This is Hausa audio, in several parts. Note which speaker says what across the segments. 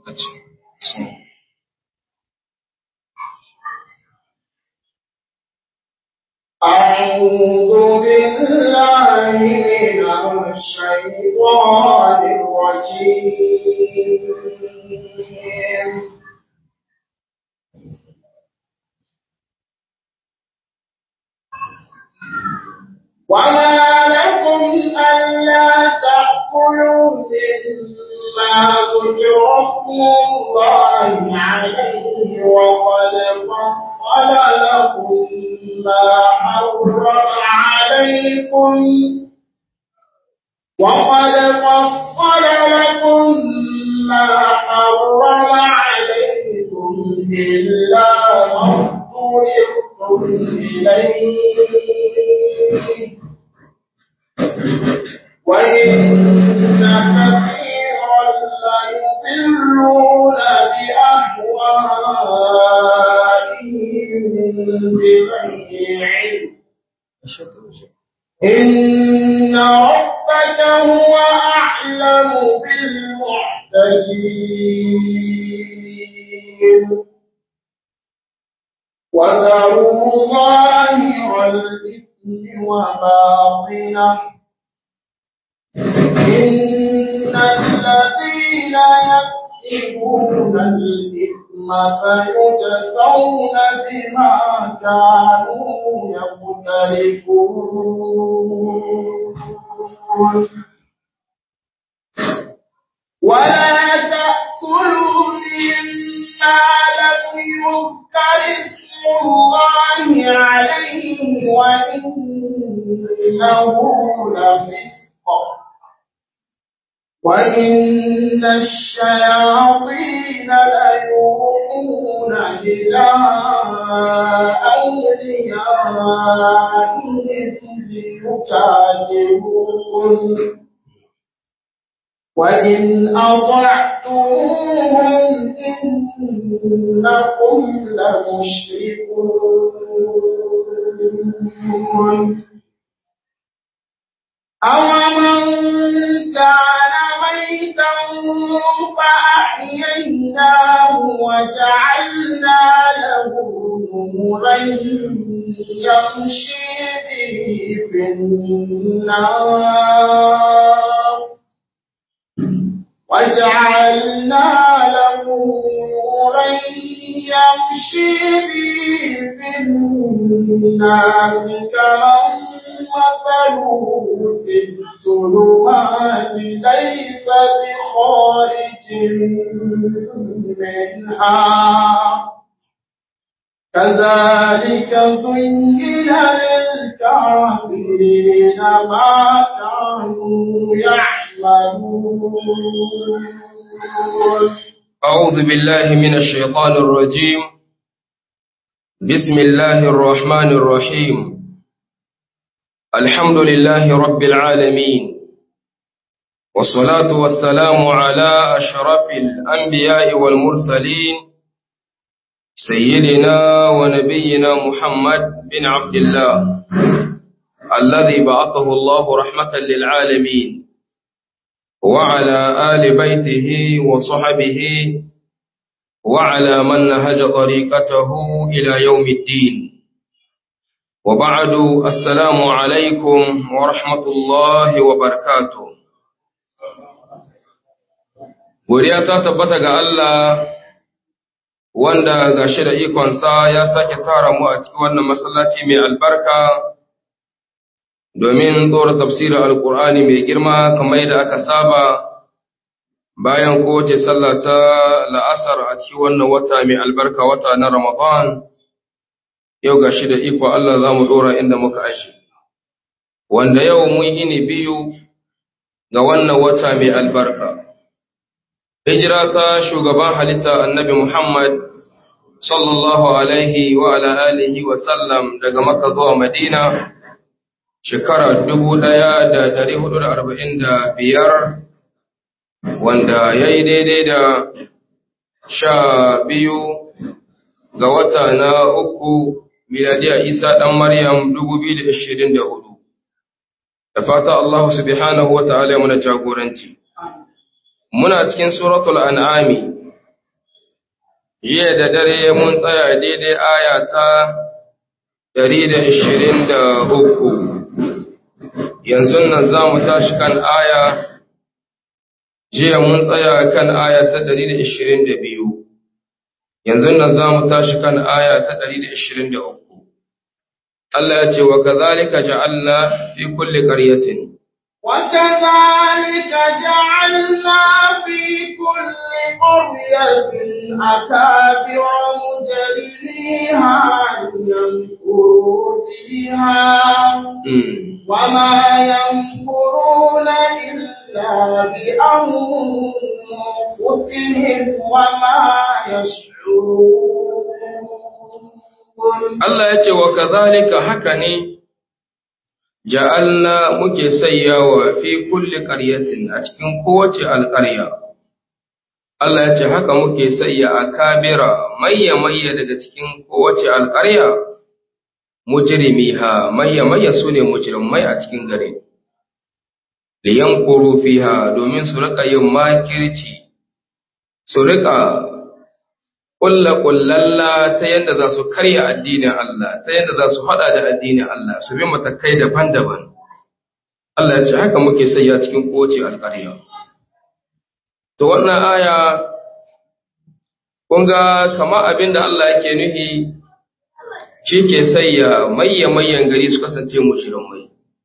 Speaker 1: أعوذ بالله من الشيطان الرجيم وما لكم ألا تأكلوا مما ذكر اسم الله عليه وقد فصل لكم ما حرم عليكم وقد فصل لكم ما حرم عليكم إلا ما اضطررتم إليه وإن كثيرا ليضلون بأهوائهم بغير علم إن ربك هو أعلم بالمعتدين وذروا ظاهر الإثم وباطنه إن الذين يكسبون الإثم فيجزون بما كانوا يقترفون ولا تأكلوا مما لم يذكر اسم الله عليه وإنه لفسق وإن الشياطين ليوحون إلى أوليائهم ليجادلوكم وإن أطعتموهم إنكم لمشركون أومن كان ميتا فأحييناه وجعلنا له نورا يمشي به في النار وجعلنا له نورا يمشي به في النار كمن مثله في الظلمات ليس بخارج منها كذلك زين للكافرين ما كانوا يعملون
Speaker 2: أعوذ بالله من الشيطان الرجيم بسم الله الرحمن الرحيم الحمد لله رب العالمين والصلاة والسلام على أشرف الأنبياء والمرسلين سيدنا ونبينا محمد بن عبد الله الذي بعثه الله رحمة للعالمين وعلى آل بيته وصحبه وعلى من نهج طريقته إلى يوم الدين وبعد السلام عليكم ورحمة الله وبركاته Godiya ta tabbata ga Allah wanda ga shi da ikonsa ya sake tara mu a cikin wannan masallaci mai albarka domin tsora tafsirin Alƙur'ani mai girma kamar yadda aka saba bayan kowace sallah ta la'asar a cikin wannan wata mai albarka wata na Ramadan. yau ga shi da iko Allah za mu ɗora inda muka ashi, wanda yau mun yi ne biyu ga wannan wata mai albarka. Hijira ta shugaban halitta annabi Muhammad sallallahu Alaihi wa ala alihi wa sallam daga Makka zuwa Madina shekara dubu ɗaya da ɗari hudu da arba'in da biyar wanda ya yi daidai da sha biyu ga wata na uku miladiya Isa ɗan Maryam 2024. Da fata Allah subhanahu wa ta'ala muna jagoranci. Muna cikin suratul an'ami, jiya da dare mun tsaya daidai aya ta ɗari da ishirin da uku yanzu nan za mu tashi kan aya jiya mun tsaya kan aya ta ɗari da ishirin da biyu yanzu nan za mu tashi kan aya ta ɗari da ishirin da uku Allah ya ce wa kazalika ja'alna fi kulli qaryatin
Speaker 1: وكذلك جعلنا في كل قرية أكابر مجرميها يمكروا فيها وما يمكرون إلا بأنفسهم وما يشعرون
Speaker 2: Allah ya ce wa kazalika haka ne ja'alna muke sayyawa fi kulli qaryatin a cikin kowace alƙarya Allah ya ce haka muke sayya akabira mayya mayya daga cikin kowace alƙarya mujrimiha mayya mayya sune mujrimai a cikin gari liyankuru fiha domin su rika yin makirci su rika kulla kullalla ta yadda za su karya addinin Allah ta yadda za su hada da addinin Allah su bi matakai daban-daban Allah ya ce haka muke sayya cikin kowace alƙarya to wannan aya kun ga kama abin da Allah yake nufi shi ke sayya mayya mayyan gari su kasance mushrikai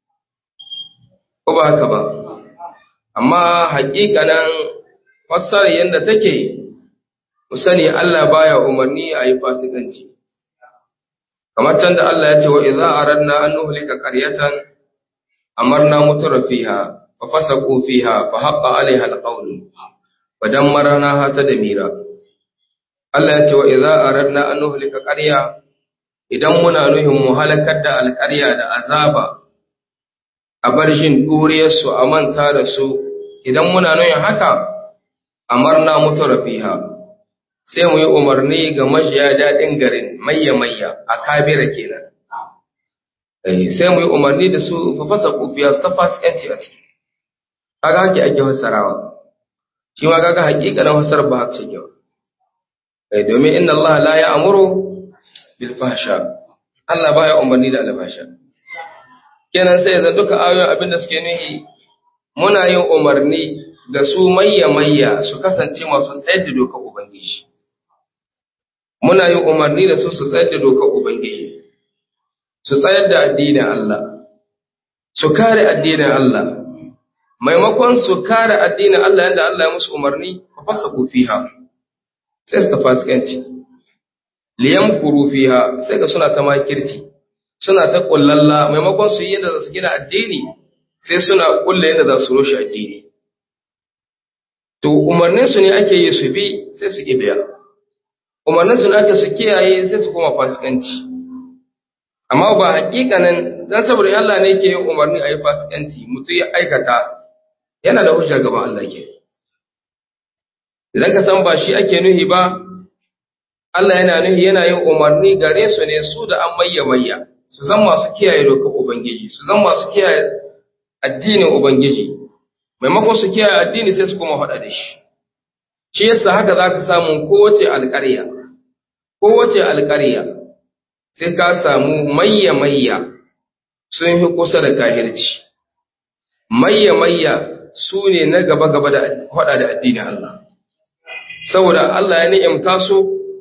Speaker 2: ko ba haka ba amma haƙiƙanan fassara yadda take ku sani Allah baya umarni a yi fasikanci kamar can da Allah ya ce wa idza aradna an nuhlika qaryatan amarna mutura fiha fa fasaqu fiha fa haqqa alaiha alqawlu fa dammarnaha tadmira Allah ya ce wa idza aradna an nuhlika qarya idan muna nuhin mu halakar da alƙarya da azaba a bar shin duriyarsu a manta da su idan muna nuhin haka amarna mutura fiha sai mu yi umarni ga mashiya daɗin garin mayya-mayya a kabira kenan. Sai mu yi umarni da su fafasa kufiya su ta fasikanci a ciki. Kaga hake ake fassarawa. Shi ma kaga hakikanin fassar ba haka ce kyau. Domin inna Allah la ya amuru bil fahsha. Allah baya umarni da albasha. Kenan sai zan duka ayoyin abin da suke nuhi muna yin umarni ga su mayya-mayya su kasance masu tsayar da dokar Ubangiji. muna yin umarni da su su tsayar da dokar Ubangiji, su tsayar da addinin Allah, su kare addinin Allah, maimakon su kare addinin Allah yadda Allah ya musu umarni, ka fasa fiha sai su ta fasikanci. Liyan kuru fiha sai ka suna ta makirci, suna ta kullalla maimakon su yi yadda za su gina addini sai suna kulla yadda za su rushe addini. To, umarninsu ne ake yi su bi sai su ƙi biya. umarnin su ake su kiyaye sai su koma fasikanci amma ba hakikanin dan saboda Allah ne ke yin umarni a yi fasikanci mutum ya aikata yana da hujja gaban Allah ke idan ka san ba shi ake nuhi ba Allah yana nuhi yana yin umarni gare su ne su da an mayya mayya su zan masu kiyaye dokar ubangiji su zan masu kiyaye addinin ubangiji maimakon su kiyaye addini sai su koma faɗa da shi shi yasa haka za ka samu kowace alƙarya kowace alƙarya sai ka samu mayya-mayya sun fi kusa da kahirci mayya-mayya su ne na gaba-gaba da hada da addinin Allah saboda Allah ya ni'imta su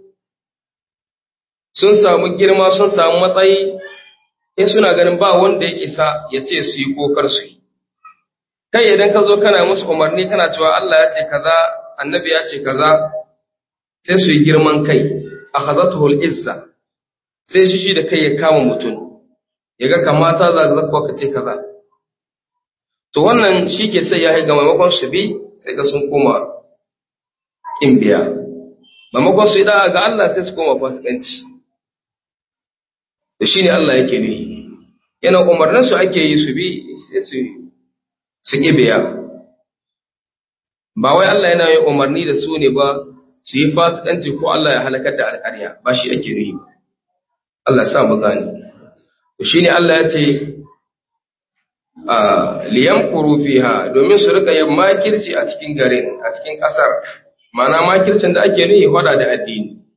Speaker 2: sun samu girma sun samu matsayi in suna ganin ba wanda ya isa ya ce su yi kokar su yi kai idan ka zo kana musu umarni kana cewa Allah ya ce kaza annabi ya ce kaza sai su yi girman kai akhadatuhul izza sai shi shi da kai ya kama mutum ya ga kamata za ka zakwa ka ce kaza to wannan shi ke sai ya haiga maimakon su bi sai ga sun koma kin biya maimakon su yi da'a ga Allah sai su koma fasikanci da shi ne Allah yake ne yana umarnin su ake yi su bi sai su su ki biya ba wai Allah yana yin umarni da su ne ba su yi fasikanci ko Allah ya halakar da alƙarya ba shi ake nuyi ba Allah sa mu gane shi ne Allah ya ce a liyamkuru fiha domin su rika yin makirci a cikin garin a cikin ƙasar mana makircin da ake nuyi hada da addini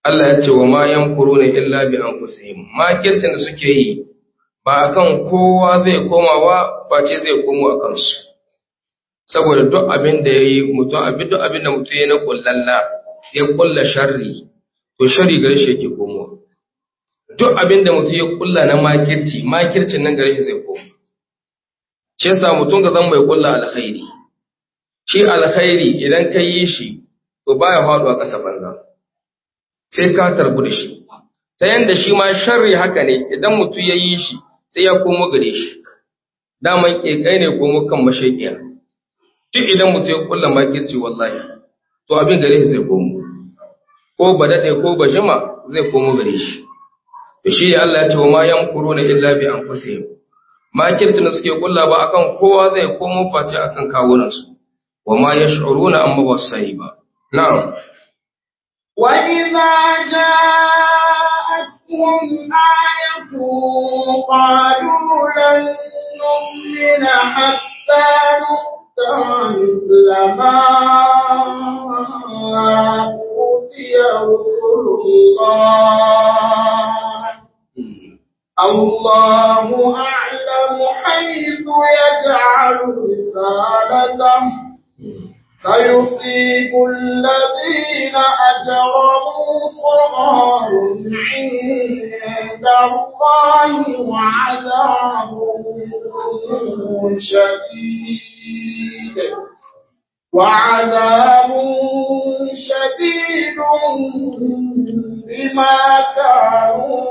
Speaker 2: Allah ya ce wa ma yamkuruna illa bi anfusihim makircin da suke yi ba akan kowa zai komawa face zai komo a kansu saboda duk abin da yayi mutum abin duk abin da mutum ya na kullalla ya kulla sharri to sharri gare shi yake komowa duk abin da mutum ya kulla na makirci makircin nan gare shi zai komo shi yasa mutum ka zama mai kulla alkhairi shi alkhairi idan ka yi shi to baya faduwa ƙasa banza sai ka tarbu da shi ta yanda shi ma sharri haka ne idan mutum ya yi shi sai ya komo gare shi daman ƙeƙai ne komo kan mashaƙiya duk idan mutum ya kulla makirci wallahi to abin gare shi zai komo ko ba daɗe ko ba jima zai komo gare shi to shi Allah ya ce wa ma yamkuruna illa bi anfusihim makircin da suke kulla ba akan kowa zai komo face akan kawunansu wa ma yash'uruna amma ba su sani ba na'am
Speaker 1: وإذا جاءتهم آية قالوا لن نؤمن حتى نؤتى مثل ما أوتي رسل الله الله أعلم حيث يجعل رسالته فيصيب الذين أجرموا صغار عند الله وعذاب شديد وعذاب شديد بما كانوا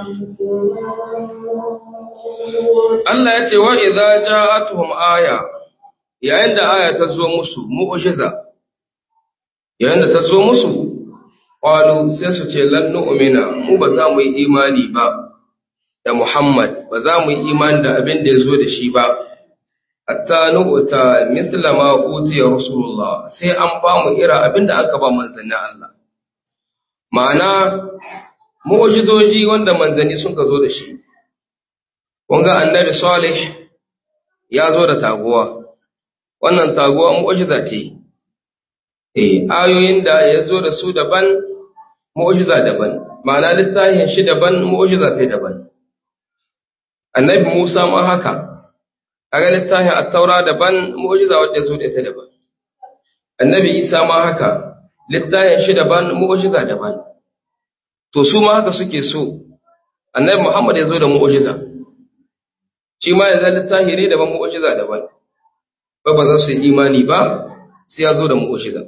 Speaker 1: يمكرون
Speaker 2: Allah ya ce wa idza ja'atuhum aya yayin da aya ta zo musu mu'jiza yayin da ta zo musu qalu sai su ce lan nu'mina mu ba za mu yi imani ba da Muhammad ba za mu yi imani da abin da ya zo da shi ba hatta nu'ta mithla ma utiya rasulullah sai an ba mu ira abin da aka ba manzanni Allah ma'ana mu'jizoji wanda manzanni sun ka zo da shi kun ga annabi salih ya zo da taguwa wannan taguwa mu'jiza ce eh ayoyin da ya zo da su daban mu'jiza daban ma'ana littafin shi daban mu'jiza sai daban annabi Musa ma haka kaga littafin at-taura daban mu'jiza wanda ya zo da ita daban annabi Isa ma haka littafin shi daban mu'jiza daban to su ma haka suke so annabi Muhammad ya zo da mu'jiza shi ma ya zai littafi ne daban mu'jiza daban ba ba za su yi imani ba sai ya zo da mu'jiza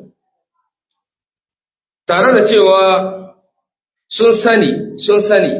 Speaker 2: tare da cewa sun sani sun sani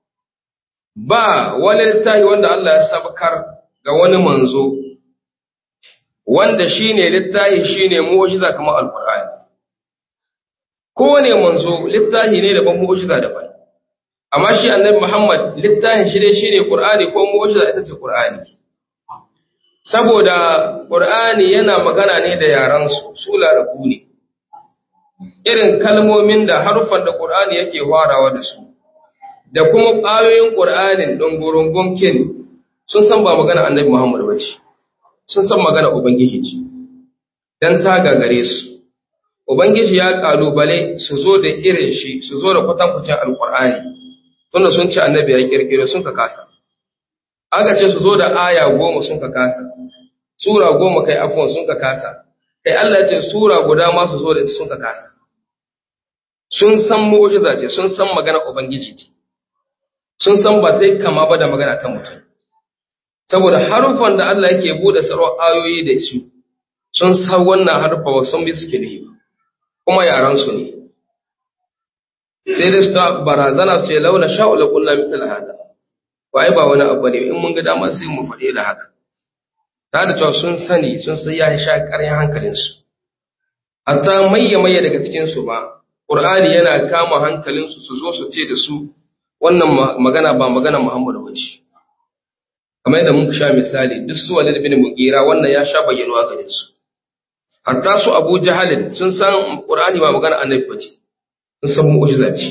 Speaker 2: ba wani littafi wanda Allah ya sabkar ga wani manzo wanda shine littafi shine mu'jiza kamar alqur'ani kowane manzo littafi ne daban mu'jiza daban amma shi annabi Muhammad littafin shi dai shine Qur'ani ko mu'jiza ita ce Qur'ani saboda Qur'ani yana magana ne da yaran su su larabu ne irin kalmomin da harufan da Qur'ani yake farawa da su da kuma ayoyin Qur'anin dongorungun kin sun san ba magana annabi Muhammad bace sun san magana ubangiji ce dan ta gagare su ubangiji ya kalubale su zo da irin shi su zo da kwatankwacin alqur'ani tunda sun ce annabi ya kirkiro sun ka kasa aka ce su zo da aya goma sun ka kasa sura goma kai afwan sun ka kasa kai Allah ya ce sura guda ma su zo da sun ka kasa sun san mu'jiza ce sun san magana ubangiji ce sun san ba sai kama ba da magana ta mutum saboda harufan da Allah yake bude sarwa ayoyi da su sun san wannan harufa wa sun bi suke da kuma yaran su ne sai da su ta barazana ce launa sha'ula kullu misal hada wai ba wani abu ne in mun ga dama sai mu faɗe da haka ta da cewa sun sani sun sai ya sha ƙaryan hankalin su hatta mayya mayya daga cikin su ba qur'ani yana kama hankalin su su zo su ce da su wannan magana ba magana Muhammadu bace kamar yadda mun sha misali duk su Walid bin Mugira wannan ya sha bayyanuwa gare su hatta su Abu Jahal sun san qur'ani ba magana annabi bace sun san mu'jiza ce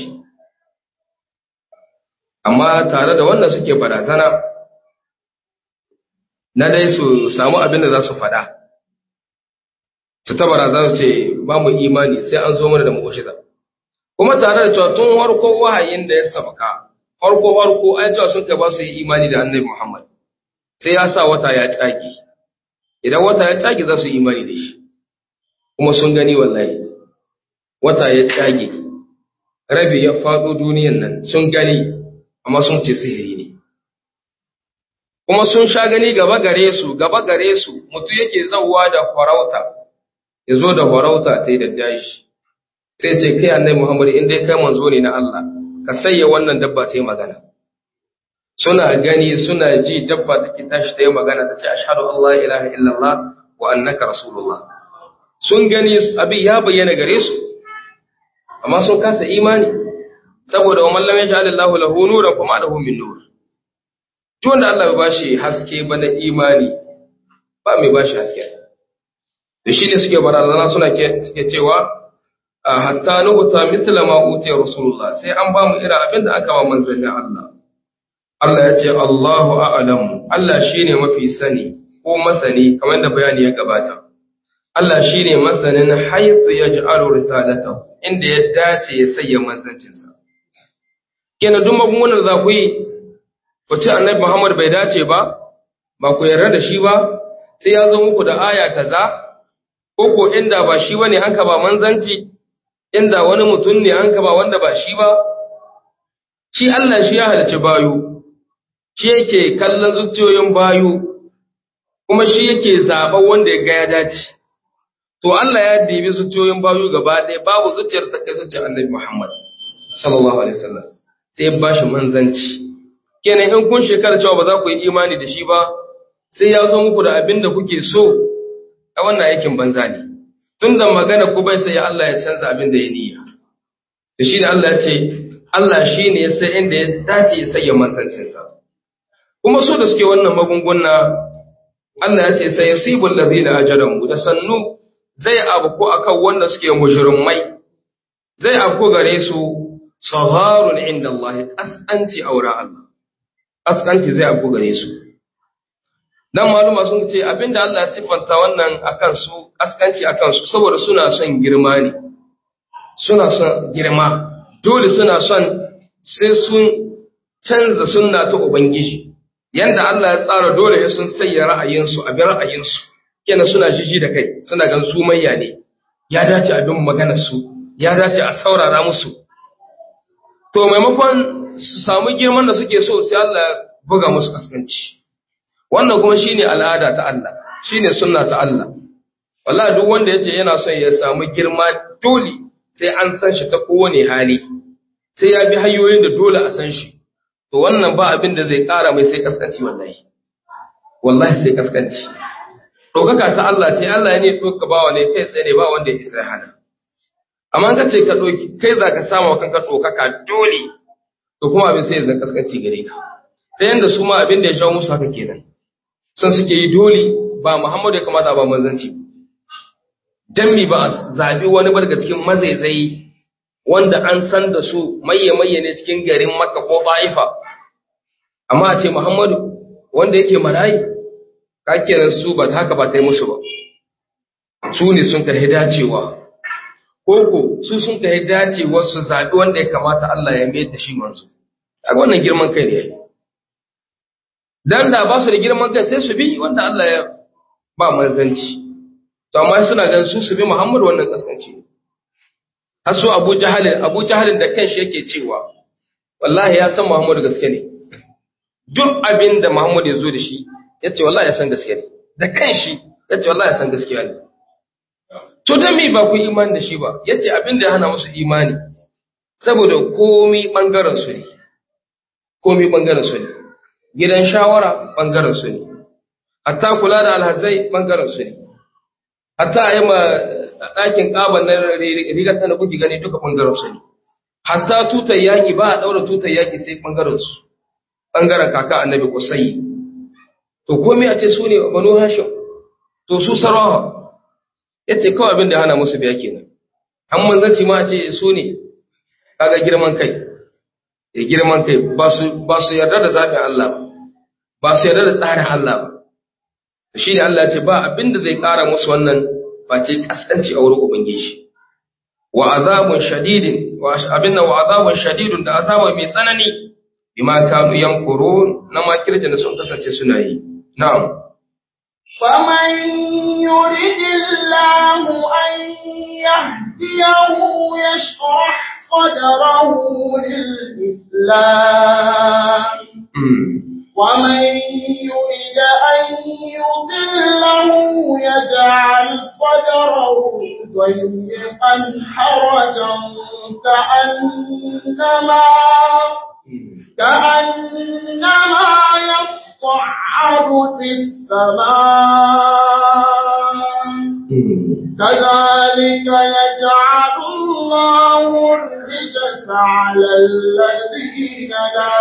Speaker 2: amma tare da wannan suke barazana na dai su samu abin da za su faɗa su ta barazana su ce ba mu imani sai an zo mana da mu'jiza kuma tare da cewa tun harko wahayin da ya sabaka harko harko ai cewa sun kai ba su yi imani da annabi Muhammad sai ya sa wata ya tsage idan wata ya tsage za su yi imani da shi kuma sun gani wallahi wata ya tsage rabi ya faɗo duniyan nan sun gani amma sun ce sihiri ne kuma sun sha gani gaba gare su gaba gare su mutum yake zauwa da farauta ya zo da farauta ta yi da dashi sai ce kai annabi Muhammad in dai kai manzo ne na Allah ka sayya wannan dabba ta yi magana suna gani suna ji dabba take tashi ta yi magana ta ce ashhadu an la ilaha illallah wa annaka rasulullah sun gani abin ya bayyana gare su amma sun kasa imani saboda wa man lam yaj'al Allahu lahu nuran fama lahu min nur duk wanda Allah bai bashi haske ba na imani ba mai bashi haske da shi ne suke barazana suna suke cewa hatta nu'ta mithla ma utiya rasulullah sai an ba mu irin abin da aka ba manzannin Allah Allah ya ce Allahu a'lamu Allah shine mafi sani ko masani kamar da bayani ya gabata Allah shine masanin haythu yaj'alu risalatahu inda ya dace ya sayya manzancinsa kenan duk magungunan za ku yi ku ce annabi Muhammad bai dace ba ba ku yarda da shi ba sai ya zo muku da aya kaza ko ko inda ba shi bane an ka ba manzanci inda wani mutum ne an ka ba wanda ba shi ba shi Allah shi ya halarci bayu shi yake kallon zuciyoyin bayu kuma shi yake zaɓen wanda ya ga ya dace to Allah ya dibi zuciyoyin bayu gaba ɗaya babu zuciyar ta kai zuciyar Annabi Muhammad sallallahu alaihi wasallam sai ya bashi manzanci kenan in kun shekara cewa ba za ku yi imani da shi ba sai ya zo muku da abin da kuke so a wannan aikin banza ne tun da magana ku bai sai Allah ya canza abin da ya niyya da shi ne Allah ya ce Allah shi ne ya sai inda ya dace ya sanya manzancinsa kuma su da suke wannan magunguna Allah ya ce sai yasibul ladina ajramu da sannu zai abu akan wanda suke mujrimai zai abu gare su saharun inda Allah kaskanci aura Allah kaskanci zai abu gare su dan maluma sun ce abinda Allah ya siffanta wannan akan su kaskanci akan su saboda suna son girma ne suna son girma dole suna son sai sun canza sunna ta ubangiji yanda Allah ya tsara dole ya sun sayya ra'ayinsu abin ra'ayinsu kenan suna jiji da kai suna gan su mayya ne ya dace abin maganar su ya dace a saurara musu to maimakon su samu girman da suke so sai Allah ya buga musu kaskanci wannan kuma shine al'ada ta Allah shine sunna ta Allah wallahi duk wanda yace yana son ya samu girma dole sai an san shi ta kowane hali sai ya bi hanyoyin da dole a san shi to wannan ba abin da zai ƙara mai sai kaskanci wallahi wallahi sai kaskanci ɗaukaka ta Allah ce Allah ya ne ɗauka bawa ne kai tsaye ne ba wanda ya isa hana amma ka ce ka ɗauki kai za ka samu wa kanka ɗaukaka dole to kuma abin sai zan kaskanci gare ka ta yanda su ma abin da ya jawo musu haka kenan sun suke yi dole ba Muhammadu ya kamata ba manzanci dan mi ba a zaɓi wani ba daga cikin mazaizai wanda an san da su mayya-mayya ne cikin garin Makka ko Ba'ifa amma a ce Muhammadu wanda yake marayi kakenan su ba haka ba ta yi musu ba su ne sun kai dacewa koko su sun kai dacewa su zaɓi wanda ya kamata Allah ya mayar da shi manzo a wannan girman kai ne dan da ba su da girman kai sai su bi wanda Allah ya ba manzanci to amma suna ganin su su bi Muhammadu wannan kaskanci ne har su Abu Jahal Abu Jahal da kanshi yake cewa wallahi ya san Muhammadu gaske ne duk abin da Muhammadu ya zo da shi yace wallahi ya san gaske ne da kanshi yace wallahi ya san gaskiya ne to dan me ba ku imani da shi ba yace abin da ya hana musu imani saboda komai bangaren su ne komai bangaren su ne gidan shawara bangaren su ne hatta kula da alhazai bangaren su ne hatta a yi ma ɗakin ƙaban na rigar ta da kuke gani duka ɓangaren su ne. Hatta tutar yaƙi ba a ɗaura tutar yaƙi sai ɓangaren su, ɓangaren kaka annabi kusai. To komai a ce su ne banu hashim, to su sarawa, ya ce kawai abin da hana musu biya kenan. An manzanci ma a ce su ne, kaga girman kai, ya girman kai ba su yarda da zaɓin Allah ba, ba su yarda da tsarin Allah ba. Shi ne Allah ce ba abin da zai ƙara musu wannan face kaskanci a wurin Ubangiji. wa azabun shadidin wa abinna wa azabun shadidun da azaba mai tsanani bima kanu yamkurun na makirjin da sun kasance suna yi na'am
Speaker 1: فمن يرد الله أن يهديه يشرح صدره للإسلام ومن يرد أن يضله يجعل صدره ضيقا حرجا كأنما كأنما يصعد في السماء كذلك يجعل الله الرجس على الذين لا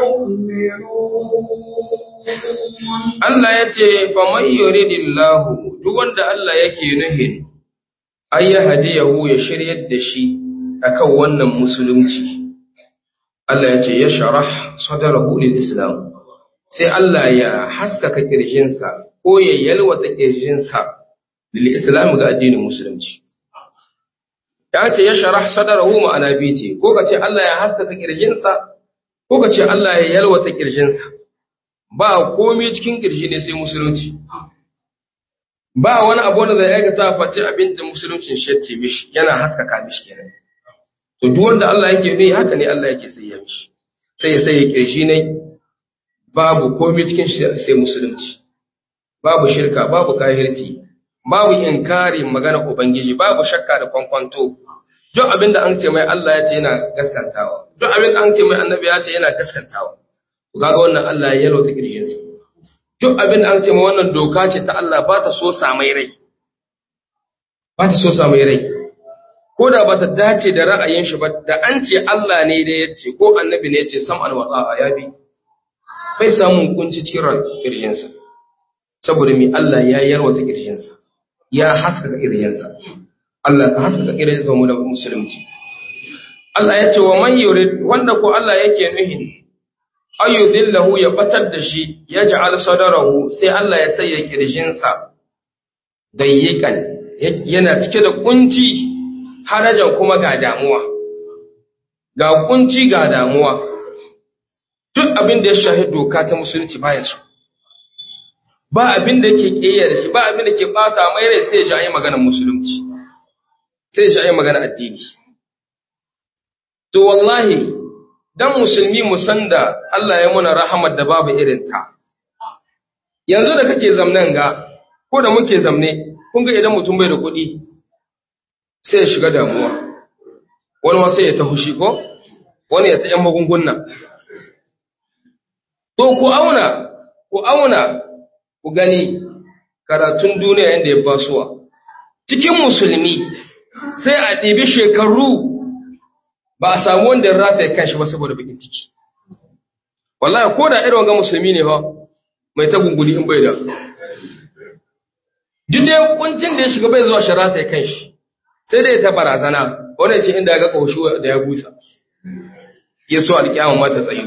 Speaker 1: يؤمنون
Speaker 2: Allah ya ce, Faman yuridillahu duk wanda Allah yake nuhin, ai ya hadiyahu ya shiryar da shi akan wannan musulunci. Allah ya ce, Ya sharah sadarahu lil Islam, sai Allah ya haskaka ƙirjinsa ko ya yalwata ƙirjinsa lil Islam ga addinin musulunci. Ya ce, Ya sharah sadarahu ma'ana biyu ce, ko ka ce Allah ya haskaka ƙirjinsa, ko ka ce Allah ya yalwata ƙirjinsa. ba komai cikin ƙirji ne sai musulunci ba wani abu da zai aikata face abin da musuluncin shacce mishi yana haskaka mishi kenan to duk wanda Allah yake ne haka ne Allah yake sai ya mishi sai ya sai ya ƙirji ne babu komai cikin shi sai musulunci babu shirka babu kahirci babu inkari magana ubangiji babu shakka da kwankwanto duk abin da an ce mai Allah ya ce yana gaskantawa duk abin da an ce mai annabi ya ce yana gaskantawa kaga wannan Allah ya yalwata kirjinsa duk abin da an ce ma wannan doka ce ta Allah ba ta so samai rai ba ta so samai rai ko da ba ta dace da ra'ayin shi ba da an ce Allah ne da ya ce ko annabi ne ya ce sam alwada ya bi bai samun kunci cikin kirjinsa saboda mi Allah ya yalwata kirjinsa ya haskaka kirjinsa Allah ka haskaka kirjinsa mu da musulunci Allah ya ce wa man yurid wanda ko Allah yake nuhi ayyudillahu ya batar da shi ya ja'al sadarahu sai Allah ya sanya kirjinsa dayyikan yana cike da kunci harajan kuma ga damuwa ga kunci ga damuwa duk abin da ya shahi doka ta musulunci baya so ba abin da ke kiyar shi ba abin da ke bata mai rai sai ya shahi maganar musulunci sai ya shahi maganar addini to wallahi dan musulmi mu san da Allah ya muna rahamar da babu irin ta yanzu da kake zamnan ga ko da muke zamne kun ga idan mutum bai da kuɗi sai ya shiga damuwa wani ma sai ya ta hushi ko wani ya ta yan magunguna to ku auna ku auna ku gani karatun duniya yadda ya basuwa cikin musulmi sai a ɗibi shekaru ba a samu wanda ya rataye kanshi ba saboda bakin ciki wallahi ko da irin wanga musulmi ne fa mai ta gunguli in bai da duk da kuncin da ya shiga bai zuwa shi rataye kanshi sai dai ta barazana wanda ce inda ya ga kaushu da ya busa ya so alƙiyama ma ta tsayu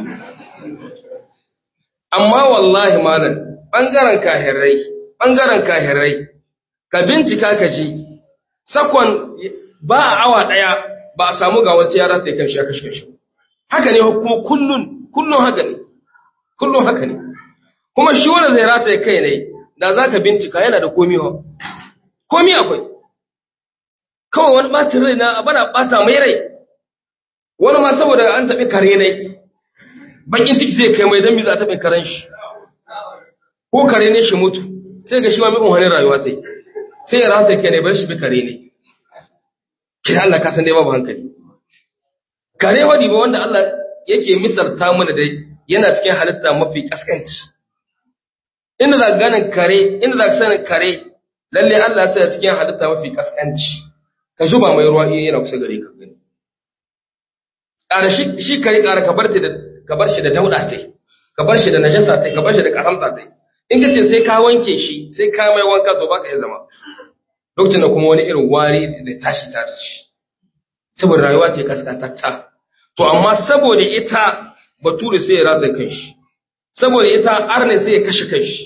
Speaker 2: amma wallahi malam bangaren kahirai bangaren kahirai ka bincika ka ji sakon ba a awa daya ba a samu ga wata yara ta kan shi aka shi haka ne kuma kullun kullun haka ne kullun haka ne kuma shi wanda zai rata ya kai ne da za ka bincika yana da komi ha komi akwai kawai wani ɓacin rai na bana ɓata mai rai wani ma saboda an taɓi kare ne bakin ciki zai kai mai don za a taɓin karen shi ko kare ne shi mutu sai ga shi ma mai wani rayuwa sai sai ya rata ya kai ne bar shi bi kare ne kira Allah ka san dai babu hankali kare wadi ba wanda Allah yake misalta mana dai yana cikin halitta mafi kaskanci inda za ka ganin kare inda za ka sanin kare lalle Allah ya sa cikin halitta mafi kaskanci ka shuba mai ruwa in yana kusa gare ka gani ƙara shi shi kare ƙara ka bar da ka bar shi da dauda tai ka bar shi da najasa tai ka bar shi da karamta tai in ka ce sai ka wanke shi sai ka mai wanka to baka iya zama lokacin da kuma wani irin wari da tashi ta shi saboda rayuwa ce kaskantatta to amma saboda ita bature sai ya ratsa kanshi saboda ita arne sai ya kashe kanshi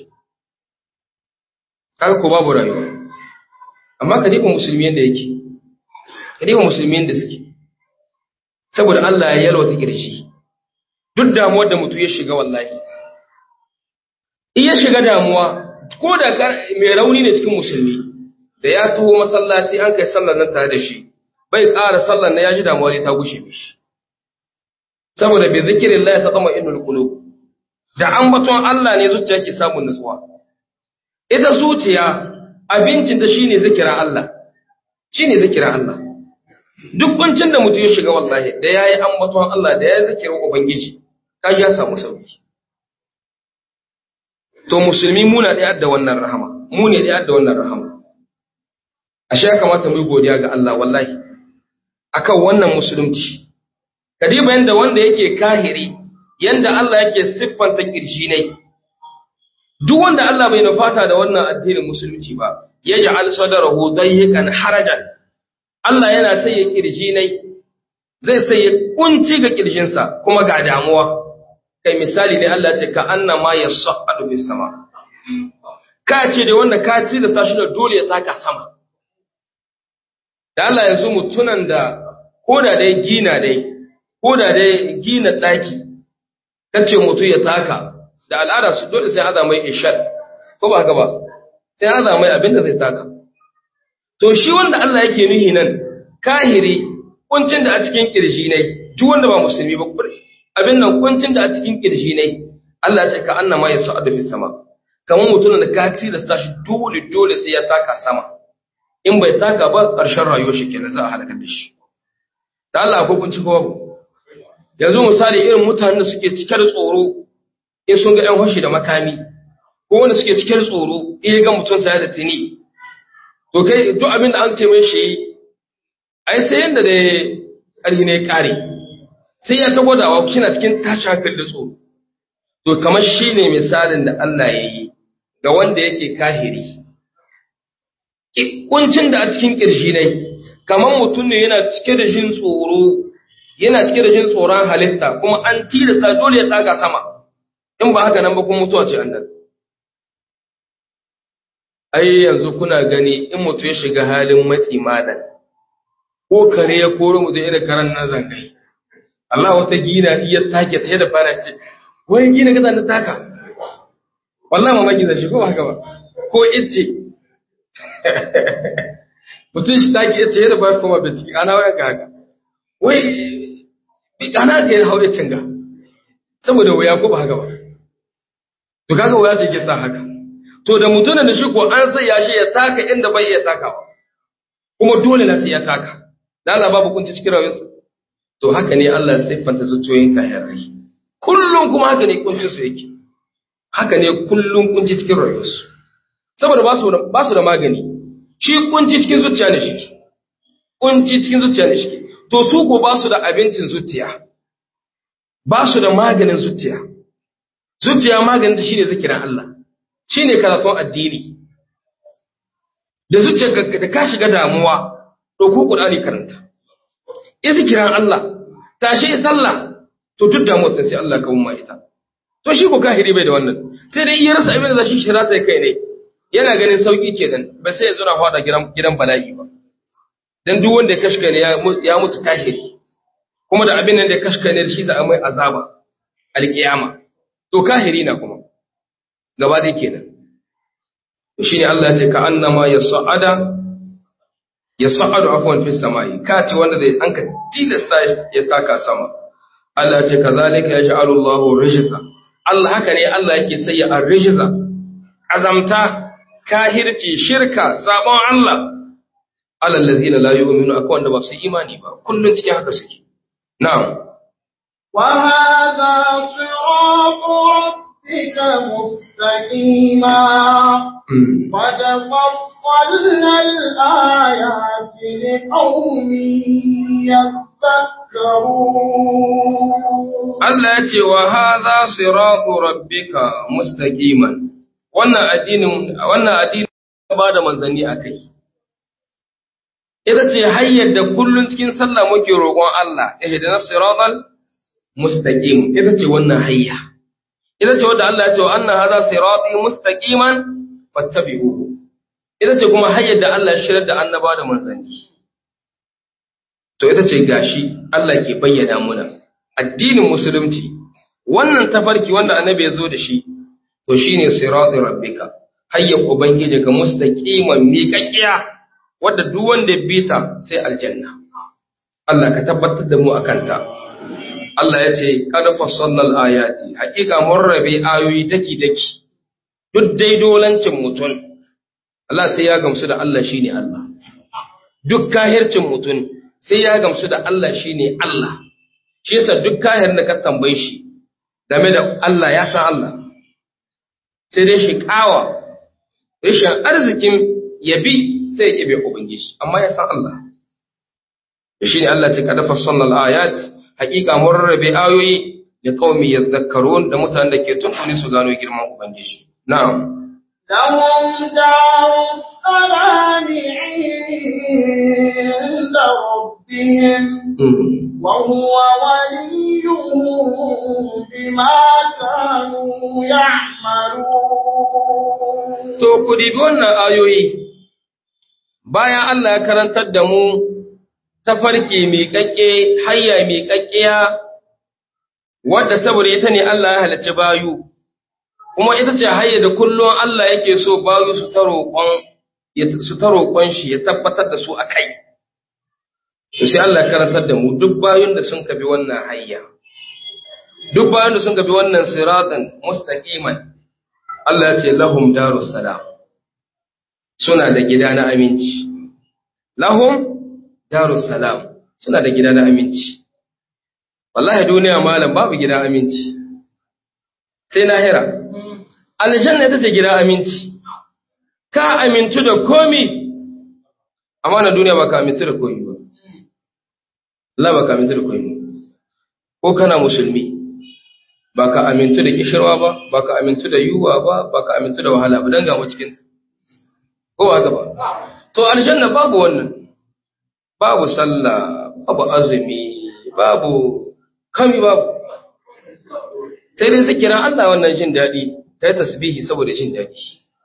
Speaker 2: kaga ko babu rayuwa amma ka diba musulmi yanda yake kadiba musulmin da suke saboda Allah ya yalwata kirshi duk damuwar da mutum ya shiga wallahi in ya shiga damuwa ko da mai rauni ne cikin musulmi da ya taho masallaci an kai sallar nan tare da shi bai ƙara sallar na ya ji damuwa ne ta gushe mishi saboda bi zikirin Allah ta tsama inul qulub da ambaton Allah ne zuciya ke samun nutsuwa ita zuciya abincin ta shine zikirin Allah shine zikirin Allah duk kuncin da mutum ya shiga wallahi da yayi ambaton Allah da yayi zikirin ubangiji kaji ya samu sauki to musulmi muna da yadda wannan rahama mu ne da yadda wannan rahama ashe ya kamata mu yi godiya ga Allah wallahi akan wannan musulunci kadiba yanda wanda yake kahiri yanda Allah yake siffanta kirji ne duk wanda Allah bai nufata da wannan addinin musulunci ba yaj'al sadrahu dayyikan harajan Allah yana sai ya kirji ne zai sai ya kunci ga kirjinsa kuma ga damuwa kai misali ne Allah ce ka annama yas'adu bis sama ka ce da wanda ka ci da tashi da dole ya taka sama da Allah yanzu mutunan da koda dai gina dai koda dai gina tsaki kace mutu ya taka da al'ada su dole sai aza mai ishal ko ba haka ba sai aza mai abin da zai taka to shi wanda Allah yake nuhi nan kahiri kuncin da a cikin kirji ne duk wanda ba musulmi ba abin nan kuncin da a cikin kirji ne Allah ya ce ka annama ya sa'adu fi sama kamar mutumin da ka tilasta shi dole dole sai ya taka sama in bai taka ba ƙarshen rayuwar shi kenan za a halakar da shi da Allah akwai kunci ko babu yanzu misali irin mutanen da suke cike da tsoro in sun ga 'yan fashi da makami ko wanda suke cike da tsoro in ya ga mutum saya da tini to kai duk abin da an ce mai shi ai sai yanda da ƙarfi ne ƙare sai ya ta gwadawa kina cikin tashi hankali da tsoro to kamar shi ne misalin da Allah ya yi ga wanda yake kahiri kuncin da a cikin ƙirshi ne kamar mutum ne yana cike da jin tsoro yana cike da jin tsoron halitta kuma an tilasta dole ya tsaga sama in ba haka nan ba kuma mutuwa ce annan ai yanzu kuna gani in mutu ya shiga halin matsi madan ko kare ya koro mutum irin karan nan zangai Allah wata gina iya take ta da fara ce wai gina gaza na taka wallahi mamaki da shi ko haka ba ko ice mutum shi take ice da ba kuma bincike ana wayan ka haka wai ana ka yi haure cinga saboda waya ko ba haka ba to kaga waya ce ke sa haka to da mutumin da shi ko an sai ya shi ya taka inda bai iya takawa kuma dole na sai ya taka da Allah babu kunci cikin rayuwarsa to haka ne Allah ya siffanta zuciyoyin kafirai kullum kuma haka ne kuncin su yake haka ne kullum kunci cikin rayuwarsu saboda ba su ba su da magani shi kunci cikin zuciya ne shi kunci cikin zuciya ne shi to su ko ba su da abincin zuciya ba su da maganin zuciya zuciya maganin ta shine zikirin Allah shine karatun addini da zuciya da ka shiga damuwa ɗauko Qur'ani karanta in zikirin Allah tashi sallah to duk damuwar sai Allah ka umma ita to shi ko kahiri bai da wannan sai dai iya rasa abin da zashi shira sai kai ne yana ganin sauki kenan ba sai ya zo na fada gidan gidan bala'i ba dan duk wanda ya kashka ne ya mutu kahiri kuma da abin nan da ya kashka ne shi za a mai azaba alkiyama to kahiri na kuma gaba dai kenan to shine Allah ya ce ka annama yas'ada yas'adu afwan fis samai ka ce wanda zai an ka tilasta ya taka sama Allah ya ce kazalika yaj'alu Allahu rijza Allah haka ne Allah yake sayya ar-rijza azamta kahirci shirka sabon Allah alal ladzina la yu'minu akwai wanda ba su imani ba kullun cikin haka suke na'am
Speaker 1: wa hadha siratu rabbika mustaqima qad fassalna al-ayati liqaumin yadhakkarun
Speaker 2: Allah ya ce wa hadha siratu rabbika mustaqiman wannan addinin wannan addinin ba da manzanni akai ita ce hanyar da kullun cikin sallah muke roƙon Allah ihdina siratal mustaqim ita ce wannan hayya ita ce wanda Allah ya ce wa anna hadha sirati mustaqiman fattabi'uhu ita ce kuma hanyar da Allah ya shirar da annaba da manzanni to ita ce gashi Allah ke bayyana muna addinin musulunci wannan tafarki wanda annabi ya zo da shi to shine siratul rabbika hayya ubangiji ka mustaqiman miƙaƙiya wadda duk wanda ya bi ta sai aljanna Allah ka tabbatar da mu akan ta Allah ya ce qad fassalnal ayati haƙiƙa mun rabe ayoyi daki daki duk dai dolancin mutum Allah sai ya gamsu da Allah shine Allah duk kahircin mutum sai ya gamsu da Allah shine Allah shi yasa duk kahir da ka tambaye shi game da Allah ya san Allah sai dai shi kawa rashin arzikin yabi sai ya kibe ubangiji amma ya san Allah shine Allah ce kada fassalnal ayat haqiqa mun rarrabe ayoyi da qaumi yadhakkarun da mutanen da ke tuntuni su gano girman ubangiji na'am
Speaker 1: لهم دار السلام عند ربهم وهو وليهم بما كانوا يعملون
Speaker 2: To, ku dibi wannan ayoyi, bayan Allah ya karantar da mu tafarki miƙaƙƙe, hayya miƙaƙƙiya, wadda saboda ita ne Allah ya halarci bayu, kuma ita ce hayya da kullum Allah yake so bayu su ta roƙon su ta roƙon shi ya tabbatar da su a kai. To sai Allah ya karantar da mu duk bayun da sun kabi wannan hayya, duk bayun da sun kabi wannan siratan mustaqiman Allah ya ce lahum darus salam suna da gida na aminci lahum darus salam suna da gida na aminci wallahi duniya malam babu gida aminci sai lahira aljanna ita ce gida aminci ka amintu da komi amma na duniya ba ka amintu da komi ba Allah ba ka amintu da komi ko kana musulmi ba ka amintu da kishirwa ba ba ka amintu da yiwuwa ba ba ka amintu da wahala ba don gama cikin ko ba ka ba to aljanna babu wannan babu sallah babu azumi babu kami babu sai dai zikiran Allah wannan jin daɗi kai tasbihi saboda jin daɗi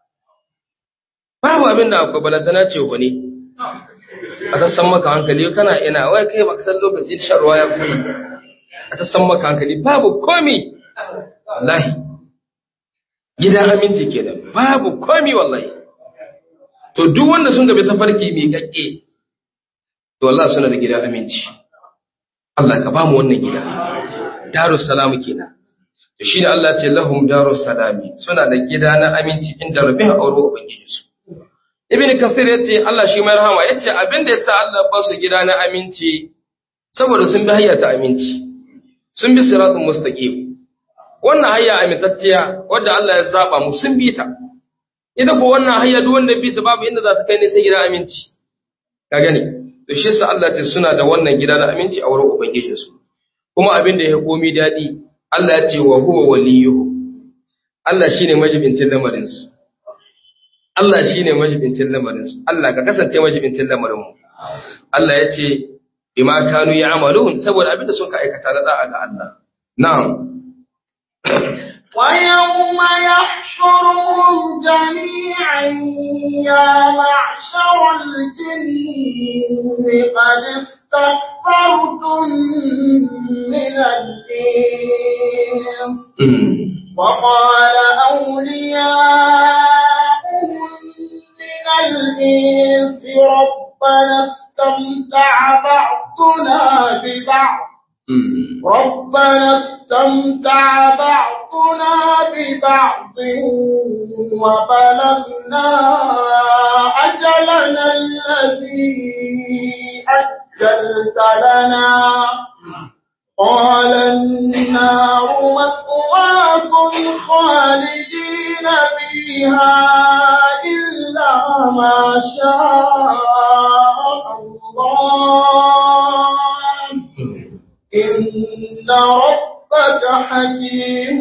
Speaker 2: babu abin da akwai balantana ce wani a ta san maka hankali kana ina wai kai baka san lokacin shan ruwa ya kusa a ta san maka hankali babu komi wallahi gidan aminci kenan babu komi wallahi to duk wanda sun gabe tafarki mai kakke to Allah suna da gidan aminci Allah ka ba mu wannan gida darus salam kenan to shine Allah ce lahum darus salami suna da gida na aminci inda rabbin auro ubangiji su ibn kasir yace Allah shi mai rahama yace abin da yasa Allah ba su gida na aminci saboda sun bi hayya ta aminci sun bi siratul mustaqim wannan hayya amintacciya wadda Allah ya zaba mu sun bi ta ita ko wannan hayya duk wanda bi ta babu inda za ta kai ne sai gidan aminci ka gani to shi yasa Allah ce suna da wannan gida na aminci a wurin ubangijin su kuma abin da ya komi dadi Allah ya ce wa huwa waliyuhu Allah shine majibincin lamarin su Allah shine majibincin lamarin su Allah ka kasance majibincin lamarin mu Allah ya ce bima kanu ya'malun saboda abin da sun ka aikata na da'a ga Allah na'am
Speaker 1: ويوم يحشرهم جميعا يا معشر الجن قد استكبرتم من الإنس وقال أولياؤهم من الإنس ربنا استمتع بعضنا ببعض ربنا استمتع بعضنا ببعض وبلغنا أجلنا الذي أجلت لنا قال النار مثواكم خالدين فيها إلا ما شاء الله إن ربك حكيم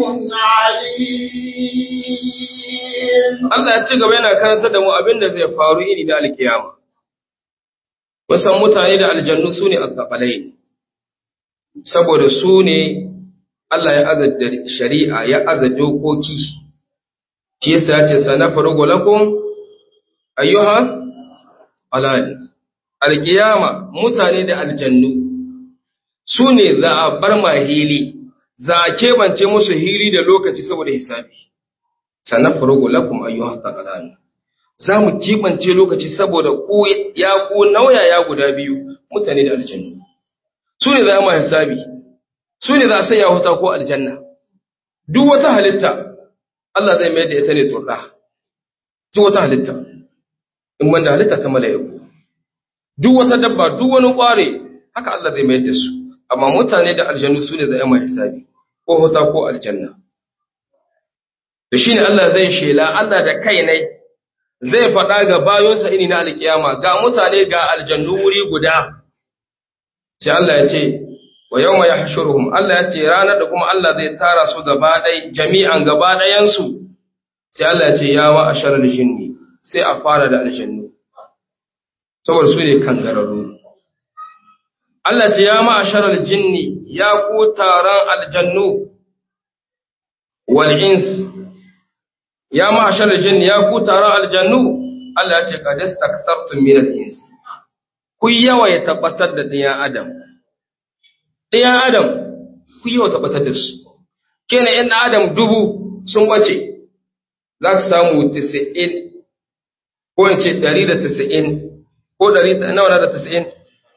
Speaker 1: عليم
Speaker 2: Allah ya ci gaba yana karanta da mu abin da zai faru iri da alkiyama. Wasan mutane da aljannu su ne azzafalai, saboda su ne Allah ya aza da shari'a ya aza dokoki, shi yasa ya ce sana farugo lakum ayyuha alani. alkiyama mutane da aljannu su ne za a bar ma hili za a kebance musu hili da lokaci saboda hisabi sannan furugu lakum ayyuha thaqalan za mu kebance lokaci saboda ku ya ku nauyaya guda biyu mutane da aljannu su ne za a ma hisabi su ne za a sanya wuta ko aljanna duk wata halitta Allah zai mayar da ita ne turɗa duk wata halitta in wanda halitta ta mala'iku duk wata dabba duk wani ƙware haka Allah zai mayar da su amma mutane da aljannu su ne za a ma hisabi ko wuta ko aljanna da shine Allah zai shela Allah da kai ne zai faɗa ga bayonsa ini na alkiyama ga mutane ga aljannu wuri guda sai Allah ya ce wa yawma yahshuruhum Allah ya ce ranar da kuma Allah zai tara su gaba ɗai jami'an gaba ɗayan su sai Allah ya ce ya wa asharal jinni sai a fara da aljannu saboda su ne kan gararru Allah ce ya ma asharal jinni ya ku taron aljannu wal ins ya ma asharal jinni ya ku taron aljannu Allah ya ce qad istakthartum min al ins ku yawa ya tabbatar da ɗiyan adam ɗiyan adam ku yawa tabbatar da su kenan yan adam dubu sun bace za ka samu 90 ko in ce 190 ko 100 nawa na da 90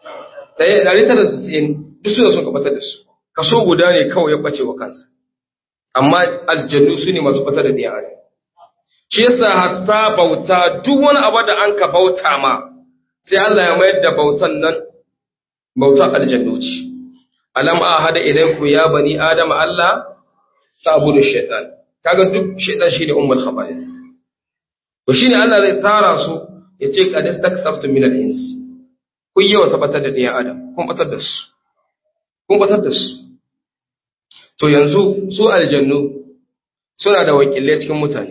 Speaker 2: 190 duk suna sun kabatar da su kaso guda ne kawai ya bace wa kansa amma aljannu su ne masu batar da ɗiyan adam shi yasa hatta bauta duk wani abu da an ka bauta ma sai Allah ya mayar da bautan nan bautar aljannu ce alam ahada ilayku ya bani adama Allah ta'budu shaytan kaga duk shaytan shine ummul khaba'is to shine Allah zai tara su yace qad istakthaftum min al-ins kun yawa tabbatar da ɗiyan adam kun batar da su kun batar da su to yanzu su aljannu suna da wakilai cikin mutane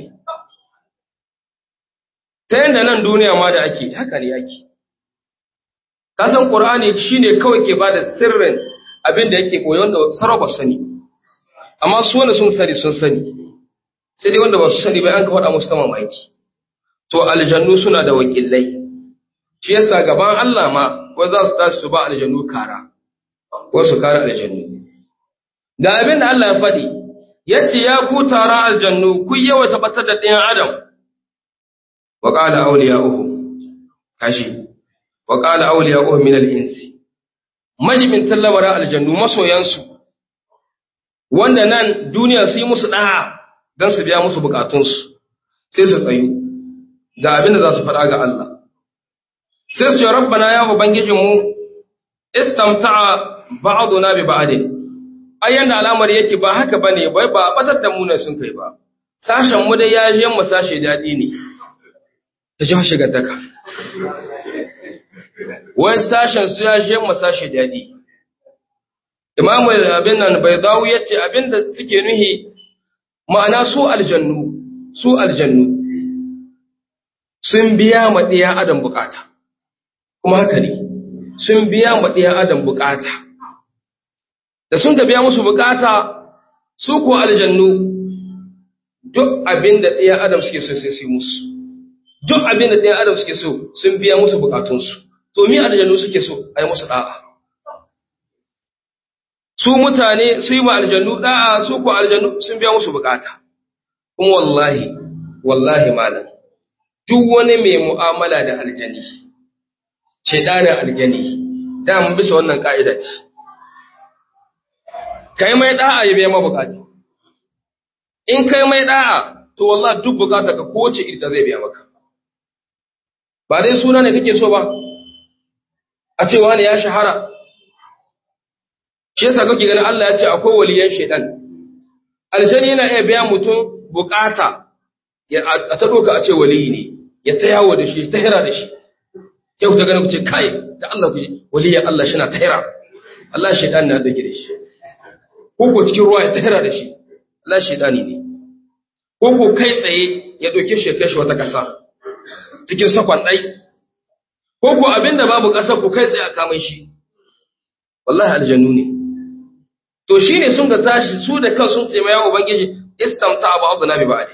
Speaker 2: ta yanda nan duniya ma da ake haka ne ake kasan qur'ani shine kawai ke bada sirrin abin da yake koyon da sarrafa sani amma su wanda sun sani sun sani sai dai wanda ba su sani ba an ka faɗa musu ta mamaki to aljannu suna da wakilai shi yasa gaban Allah ma wai za su tashi su ba aljannu kara ko su kara aljannu ga abin da Allah ya faɗi yace ya ku tara aljannu ku yawa tabbatar da ɗayan adam wa qala awliya'uhu kashi wa qala awliya'uhu min al-insi majibin tallabara aljannu masoyansu wanda nan duniya su yi musu ɗaya don su biya musu bukatunsu sai su tsayu ga abin da za su faɗa ga Allah sai su ce rabbana ya ubangijinmu istamta'a ba'duna bi ba'din ayyan da al'amari yake ba haka bane bai ba batar da mu ne sun kai ba sashen mu dai ya je mu sashe dadi ne ta ji shiga daka wai sashen su ya je mu sashe dadi imamu abin nan bai dawo yace abinda suke nuhi ma'ana su aljannu su aljannu sun biya ma ɗiya adam bukata kuma haka ne sun biya ma ɗiya adam bukata da sun da biya musu bukata su ko aljannu duk abin da ɗiya adam suke so sai su musu duk abin da ɗiya adam suke so sun biya musu bukatunsu to mi aljannu suke so a yi musu ɗa'a su mutane su yi ma aljannu ɗa'a su ko aljannu sun biya musu bukata kuma wallahi wallahi malam duk wani mai mu'amala da aljani shedanin aljani da mun bisa wannan ka'ida ce kai mai da'a ya biya mabukata in kai mai da'a to wallahi duk bukata ka kowace ita zai biya maka ba dai suna ne kake so ba a ce wani ya shahara shi yasa kake ganin Allah ya ce akwai waliyan shedan aljani yana iya biya mutum bukata a ta doka a ce waliyi ne ya ta yawo da shi ta hira da shi yau ta ganin ku ce kai da Allah ku ji waliyan Allah shi na ta hira Allah shedan na dauke da shi ko ko cikin ruwa ya ta hira da shi Allah shedani ne ko ko kai tsaye ya dauke shi ya kai shi wata kasa cikin sakon dai ko ko abinda babu kasa ku kai tsaye a kamai shi wallahi aljannu ne to shine sun ga tashi su da kan sun taimaya ubangiji istamta abu abu na bi ba'adi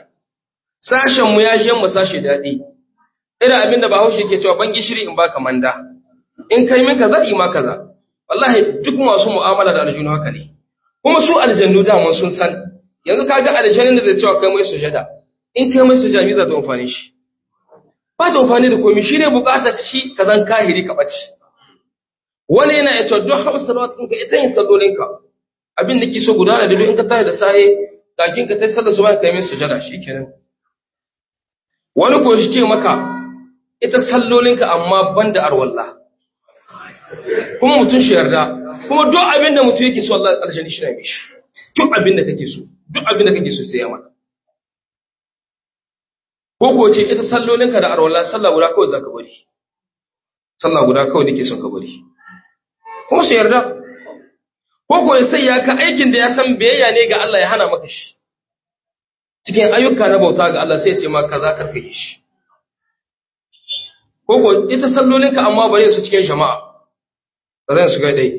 Speaker 2: sashen mu ya mu sashi daɗi irin abin da bahaushe ke cewa ban gishiri in baka manda in kai min kaza yi ma kaza wallahi duk masu mu'amala da aljanu haka ne kuma su aljannu daman sun san yanzu kaga aljannin da zai cewa kai mai sujada in kai mai sujada me za ta amfani shi ba ta amfani da komai shi ne bukatar shi ka zan kahiri ka bace wani yana ya cewa duk hamsa salawat ɗinka ita yin sallolinka abin da ke so gudana da duk in ka tashi da sahe kakin ka tashi sallar su ba kai mai sujada shikenan wani ko shi ce maka ita sallolinka amma banda arwallah kuma mutum shi yarda kuma duk abin da mutum yake so Allah ƙarshen shi na mishi duk abin da kake so duk abin da kake so sai ya maka ko ko ce ita sallolinka da arwala sallah guda kawai zaka bari sallah guda kawai nake son ka bari kuma shi yarda ko ko sai ya ka aikin da ya san biyayya ne ga Allah ya hana maka shi cikin ayyuka na bauta ga Allah sai ya ce ma kaza karka yi shi ko ko ita sallolinka amma bare su cikin jama'a ba zan shiga dai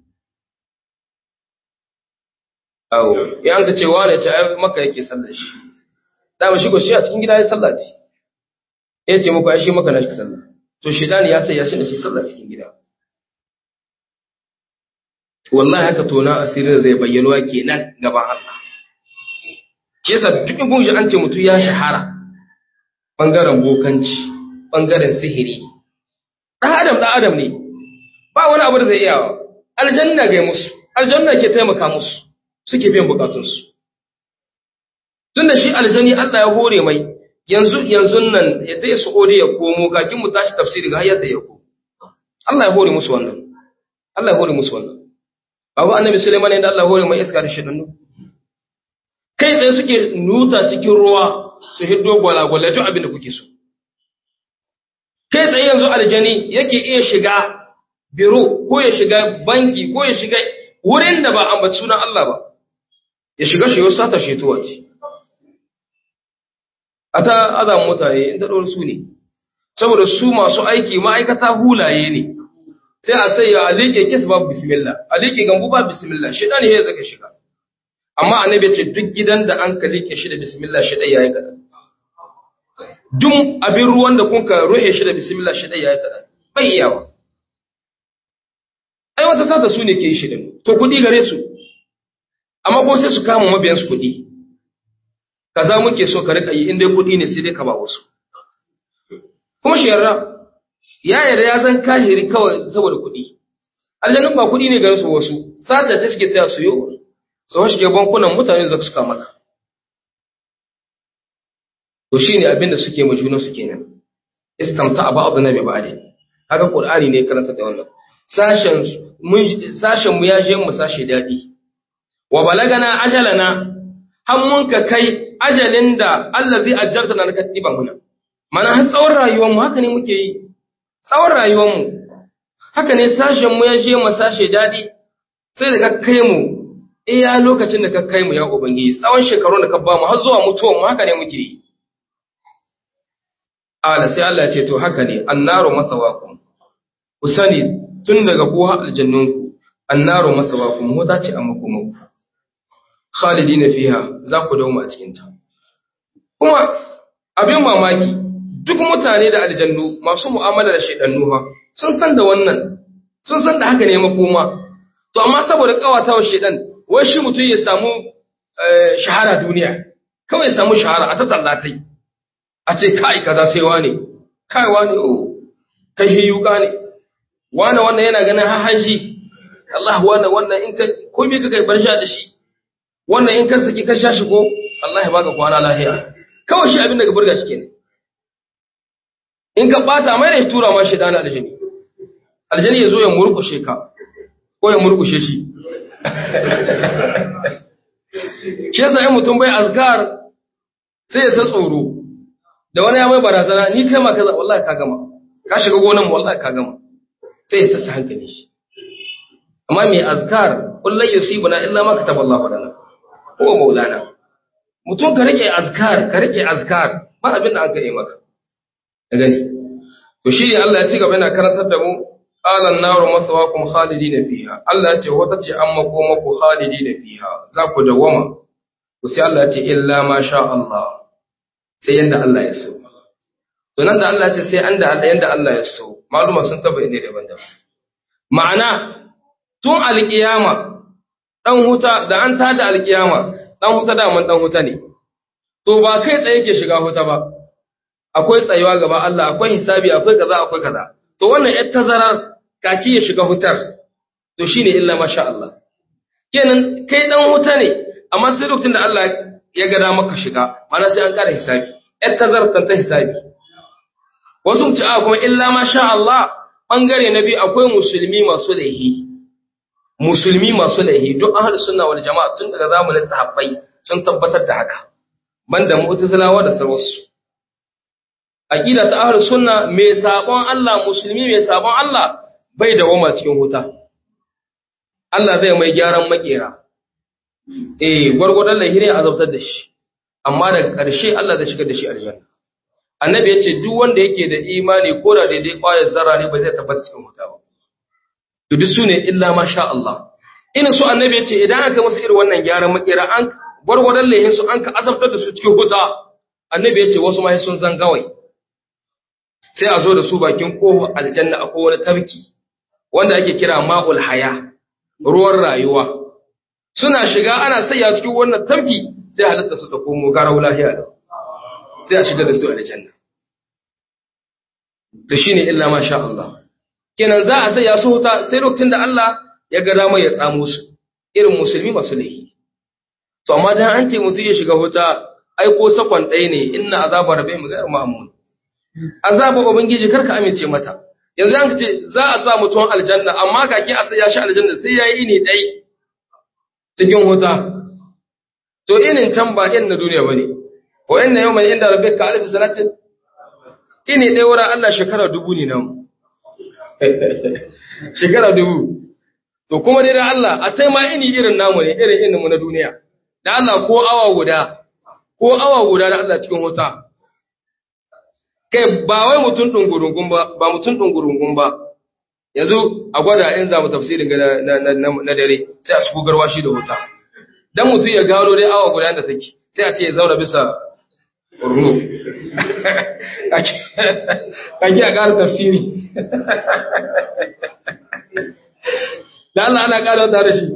Speaker 2: awo ya an ka ce wane ce ai maka yake sallar shi dama shi ko shi a cikin gida ya sallah ce ya ce muku ai shi maka na shi sallah to shedani ya sai ya shi da shi sallah cikin gida wallahi haka tona asirin zai bayyana kenan gaban Allah ke yasa duk gunji an ce mutum ya shahara bangaren bokanci bangaren sihiri dan adam dan adam ne ba wani abu da zai iya aljanna ga musu aljanna ke taimaka musu suke biyan bukatunsu tunda shi aljani Allah ya hore mai yanzu yanzu nan ya dai su ore ya komo kakin mu tashi tafsiri ga hayyata ya ko Allah ya hore musu wannan Allah ya hore musu wannan babu annabi Sulaiman ne da Allah ya hore mai iska da shidannu kai tsaye suke nuta cikin ruwa su hiddo gwalagwala duk abin da kuke so kai tsaye yanzu aljani yake iya shiga biro ko ya shiga banki ko ya shiga wurin da ba ambaci sunan Allah ba ya shiga shi yau sata shetowa ce a ta azan mutane inda ɗora su ne saboda su masu aiki ma'aikata hulaye ne sai a sai a liƙe kes babu bismillah a liƙe gambu ba bismillah shida ne ya zaka shiga amma annabi ce duk gidan da an ka liƙe shi da bismillah shida yayi kaɗan duk abin ruwan da kun ka ruhe shi da bismillah shida yayi kaɗan bai iyawa ai wata sata su ne ke yi shirin to kuɗi gare su amma ko sai su kama mabiyan su kuɗi kaza muke so ka rika yi in dai kuɗi ne sai dai ka ba wasu kuma shi yarda ya yarda ya zan kahiri kawai saboda kuɗi aljanun ba kuɗi ne gare su wasu sata ta suke taya su yi su shige bankunan mutane da suka maka to shine abin da suke ma juna su kenan istamta ba'duna bi ba'd haka qur'ani ne karanta da wannan sashen sashen mu ya je mu sashe dadi wa balagana ajalana har mun ka kai ajalin da allazi ajjalta na katiba muna mana har tsawon rayuwar mu haka ne muke yi tsawon rayuwar mu haka ne sashen mu ya je mu sashe dadi sai da ka kai mu iya lokacin da ka kai mu ya ubangiji tsawon shekarun da ka ba mu har zuwa mutuwar mu haka ne muke yi ala sai Allah ya ce to haka ne annaru masawakum ku sani tun daga ku har aljannunku annaru masawakum wata ce amma kuma ku khalidina fiha za ku dauma a cikin ta kuma abin mamaki duk mutane da aljannu masu mu'amala da shaidannu ha sun san da wannan sun san da haka ne makoma to amma saboda kawatawa shaidan wai shi mutum ya samu shahara duniya kawai ya samu shahara a ta tallatai a ce kai kaza sai wane kai wane oh kai hiyuka ne wane wannan yana ganin har hanji Allah wannan wannan in ka komai ka kai barsha da shi wannan in ka saki ka sha shi ko Allah ya baka kwana lafiya kawai shi abin da ka burga shi kenan in ka bata mai da tura ma shi dana aljani aljani ya zo ya murkushe ka ko ya murkushe shi shi yasa in mutum bai azkar sai ya ta tsoro da wani ya mai barazana ni kai ma kaza wallahi ka gama ka shiga gonan mu wallahi ka gama sai ya tasa hankali shi amma mai azkar kullun yusibuna illa ma kataballahu lana ko maulana mutum ka rike azkar ka rike azkar ba abin da aka yi maka ka gani to shi ne Allah ya ci gaba yana karantar da mu qala an-naru maswaakum khalidina fiha Allah ya ce wata ce an makoma ku khalidina fiha za ku dawama to sai Allah ya ce illa ma sha Allah sai yanda Allah ya so to nan da Allah ya ce sai an da yanda Allah ya so maluma sun tabbata ne daban-daban ma'ana tun alkiyama dan huta da an tada alkiyama dan huta da man dan huta ne to ba kai tsaye ke shiga huta ba akwai tsayuwa gaba Allah akwai hisabi akwai kaza akwai kaza to wannan yar tazarar kaki ya shiga hutar to shine illa masha Allah kenan kai dan huta ne amma sai lokacin da Allah ya ga maka shiga mana sai an kara hisabi yar tazarar tan ta hisabi wasu ci a kuma illa masha Allah bangare na biyu akwai musulmi masu laihi musulmi masu laihi duk ahlus sunna wal jama'a tun daga zamanin sahabbai sun tabbatar da haka banda mu'tazilawa da sarwasu aqida ta ahlus sunna mai sabon Allah musulmi mai sabon Allah bai da wama cikin wuta Allah zai mai gyaran makera eh gwargwadon laihi ne azabtar da shi amma daga ƙarshe Allah zai shigar da shi aljanna annabi ya ce duk wanda yake da imani ko da daidai ƙwayar zarra ne ba zai tabbata cikin wuta ba to duk sune illa ma sha Allah ina so annabi ya ce idan aka musu irin wannan gyaran makera an gwargwadon laihin su an ka azabtar da su cikin wuta annabi ya ce wasu ma sun zan gawai sai a zo da su bakin kofar aljanna akwai wani tabki wanda ake kira ma'ul haya ruwan rayuwa suna shiga ana sayya cikin wannan tabki sai halitta su ta komo garau lahiya da sai a shiga da su aljanna to shine illa ma sha Allah kenan za a sayya su huta sai lokacin da Allah ya ga dama ya tsamo su irin musulmi masu laifi to amma dan an ce mutum ya shiga huta ai ko sakon ɗaya ne inna azaba rabbihim ghayr ma'mun azaba ubangiji karka amince mata yanzu an ce za a sa mutum aljanna amma kake a sayya shi aljanna sai yayi ini ɗai cikin huta to inin can ba in na duniya bane wa inna yawman inda rabbika alf sanatin ini ɗaya wurin Allah shekara dubu ne nan shekara dubu to kuma dai da Allah a sai ma ini irin namu ne irin inin mu na duniya da Allah ko awa guda ko awa guda da Allah cikin wuta kai ba wai mutum dungurungun ba ba mutum dungurungun ba yanzu a gwada in za mu tafsirin ga na dare sai a cikin garwashi da wuta dan mutum ya gano dai awa guda da take sai a ce ya zauna bisa urnu kake a ƙara tafsiri da Allah ana ƙara wata da shi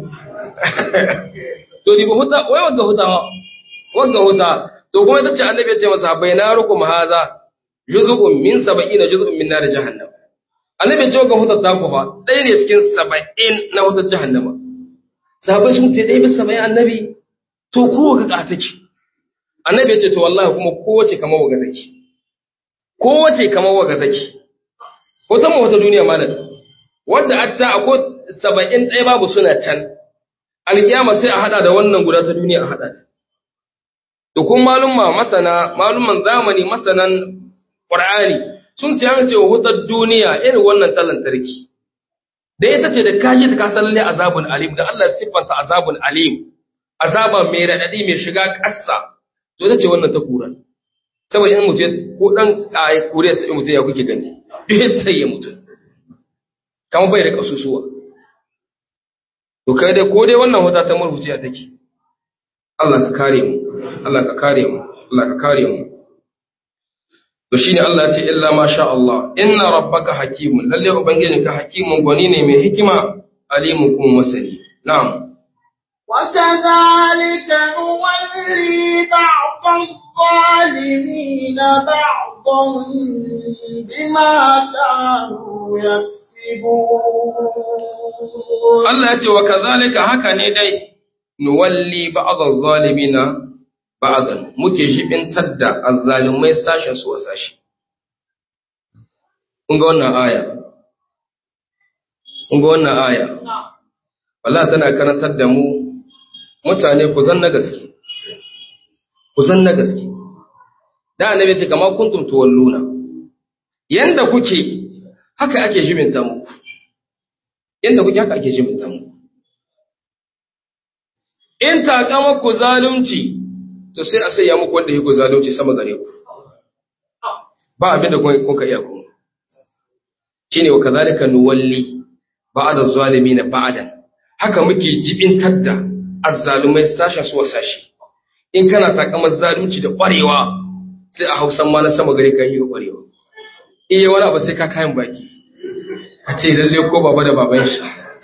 Speaker 2: to ni ba huta wai wanda hutawa wanda huta to kuma ita ce annabi ya ce masa bai na rukum haza juz'un min sab'ina juz'un min nar jahannam annabi ya ce ga hutar ta ku ba ɗaya ne cikin saba'in na hutar jahannama sahabbai sun ce ɗaya bisa saba'in annabi to ko ga ka take annabi ya ce to wallahi kuma kowace kamar waga take kowace kamar waga take wata mu wata duniya malam wanda atta akwai saba'in ɗaya babu suna can alƙiyama sai a haɗa da wannan guda ta duniya a haɗa da kuma malumma masana malumman zamani masanan ƙur'ani sun ce an ce wa hutar duniya irin wannan ta lantarki da ita ce da kashi ta kasar lalle azabun alim da Allah siffanta azabun alim azaba mai raɗaɗi mai shiga ƙasa to ita ce wannan ta kura saboda in mutum ko dan a kure sai mutum ya kuke gani duk sai ya mutu kamar bai da kasusuwa to kai dai ko dai wannan wata ta marubuciya take Allah ka kare mu Allah ka kare mu Allah ka kare mu to shine Allah ya ce illa ma sha Allah inna rabbaka hakimun lalle ubangijinka hakimun gwani ne mai hikima alimun kuma masani na'am
Speaker 1: وكذلك نولي بعض الظالمين بعضا بما كانوا يكسبون
Speaker 2: Allah ya ce wa kazalika haka ne dai nuwalli ba'd az-zalimina ba'dan muke shibintar da azzalimai sashen su wa sashi kun ga wannan aya kun ga wannan aya Allah tana karantar da mu mutane ku zan na gaske ku zan na gaske da annabi ce kamar kuntum tuwalluna yanda kuke haka ake jibinta muku yanda kuke haka ake jibinta muku in takama ku zalunci to sai a sayya muku wanda yake zalunci sama gare ku ba abin da kun ka iya kuma shine wa kazalika nuwalli ba'da zalimin ba'dan haka muke jibintar da azzalumai sashen su sashi in kana takamar zalunci da ƙwarewa sai a hausan ma na sama gare ka yi ƙwarewa iya wani abu sai ka kayan baki ka ce lalle ko baba da baban shi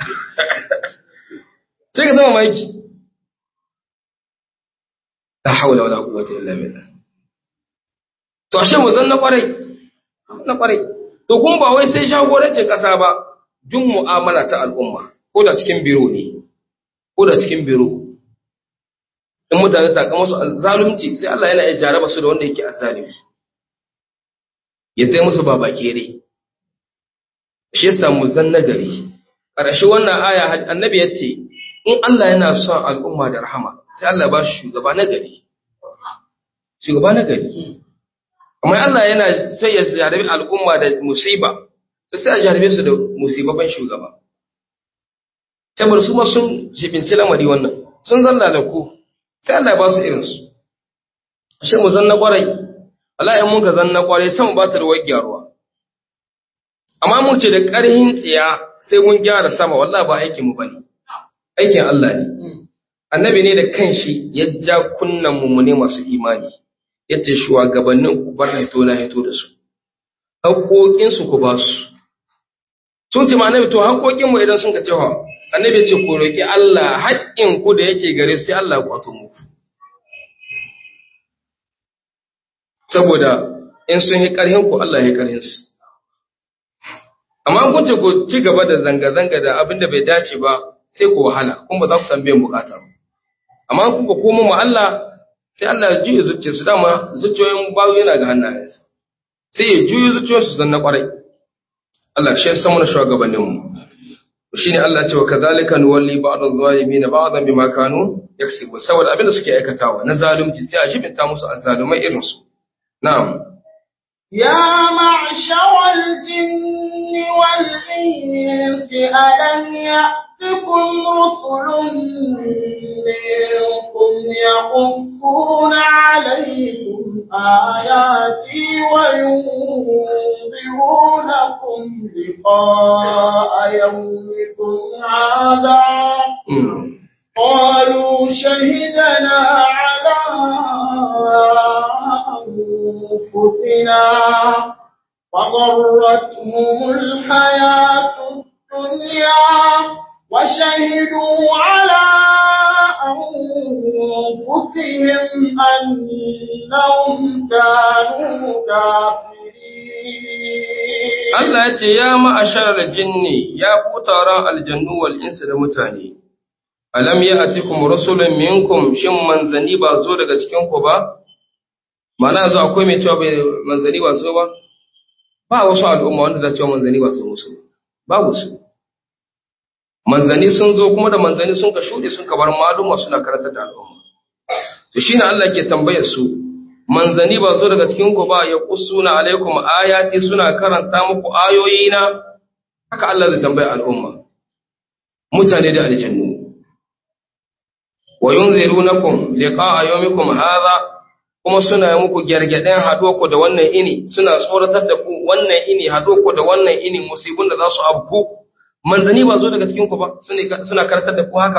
Speaker 2: sai ka zama maki la haula wala quwwata illa billah to ashe mu zan na kwarai na kwarai to kuma ba wai sai jagorancin kasa ba duk mu'amala ta al'umma ko da cikin biro ne ko da cikin biro in mutane ta kama su zalunci sai Allah yana iya jaraba su da wanda yake azzalimi ya sai musu ba baki dai shi yasa mu zan nagari ƙarshe wannan aya annabi ya ce in Allah yana son al'umma da rahama sai Allah ba shi shugaba nagari shugaba nagari amma Allah yana sai ya jarabi al'umma da musiba sai a jarabe su da musibaban shugaba saboda su ma sun jibinci lamari wannan sun zanna da ku sai Allah ya ba su irinsu ashe mu zanna kwarai Allah in muka zanna kwarai sama ba ta da gyaruwa amma mun ce da ƙarhin tsiya sai mun gyara sama wallahi ba aikin mu bane aikin Allah ne annabi ne da kanshi ya ja kunnan mu ne masu imani yace shugabannin ku bar hito na hito da su haƙoƙin su ku ba su sun ce ma annabi to haƙoƙin mu idan sun ka cewa annabi ce ku roki Allah haƙƙin ku da yake gare sai Allah ya kwato muku saboda in sun yi ƙarhin ku Allah ya yi ƙarhin su amma kun ce ku ci gaba da zanga-zanga da abin da bai dace ba sai ku wahala kuma ba za ku san biyan bukata ba amma kun ku koma mu Allah sai Allah ya juye zuciya su dama zuciyoyin bayu yana ga hannayensa sai ya juye zuciyoyin su zanna kwarai Allah shi ya san mana shugabannin mu shine Allah ya ce wa kadhalika nuwalli ba'd az-zalimin ba'dan bima kanu yaksubu saboda abin da suke aikatawa na zalunci sai a jibinta musu azzalumai irin su na'am
Speaker 1: يا معشر الجن والإنس ألم يأتكم رسل منكم يقصون عليكم آياتي وينذرونكم لقاء يومكم هذا قالوا شهدنا على أنفسنا وغرتهم الحياة الدنيا وشهدوا على أنفسهم أنهم كانوا كافرين
Speaker 2: Allah ya ce, Ya ma'ashar jinni, ya ku taron aljannu wal insu da mutane, alam ya atikum rasulun minkum shin manzani ba zo daga cikinku ba? Mana yanzu akwai mai cewa bai manzani ba so ba? Ba wasu al'umma wanda da cewa manzani ba so musu, babu su. Manzani sun zo kuma da manzani sun ka shuɗe sun ka bar maluma suna karantar da al'umma. To shi ne Allah ke tambayar su, manzani ba zo daga cikinku ba ya kusuna alaikum ayati suna karanta muku ayoyina, haka Allah zai tambaya al'umma. Mutane da aljannu. wa yunzirunakum liqa'a yawmikum hadha kuma suna muku gergeden haɗo ku da wannan ini suna tsoratar da ku wannan ini haɗo ku da wannan ini musibun da za su abku manzani ba zo daga cikin ku ba suna karatar da ku haka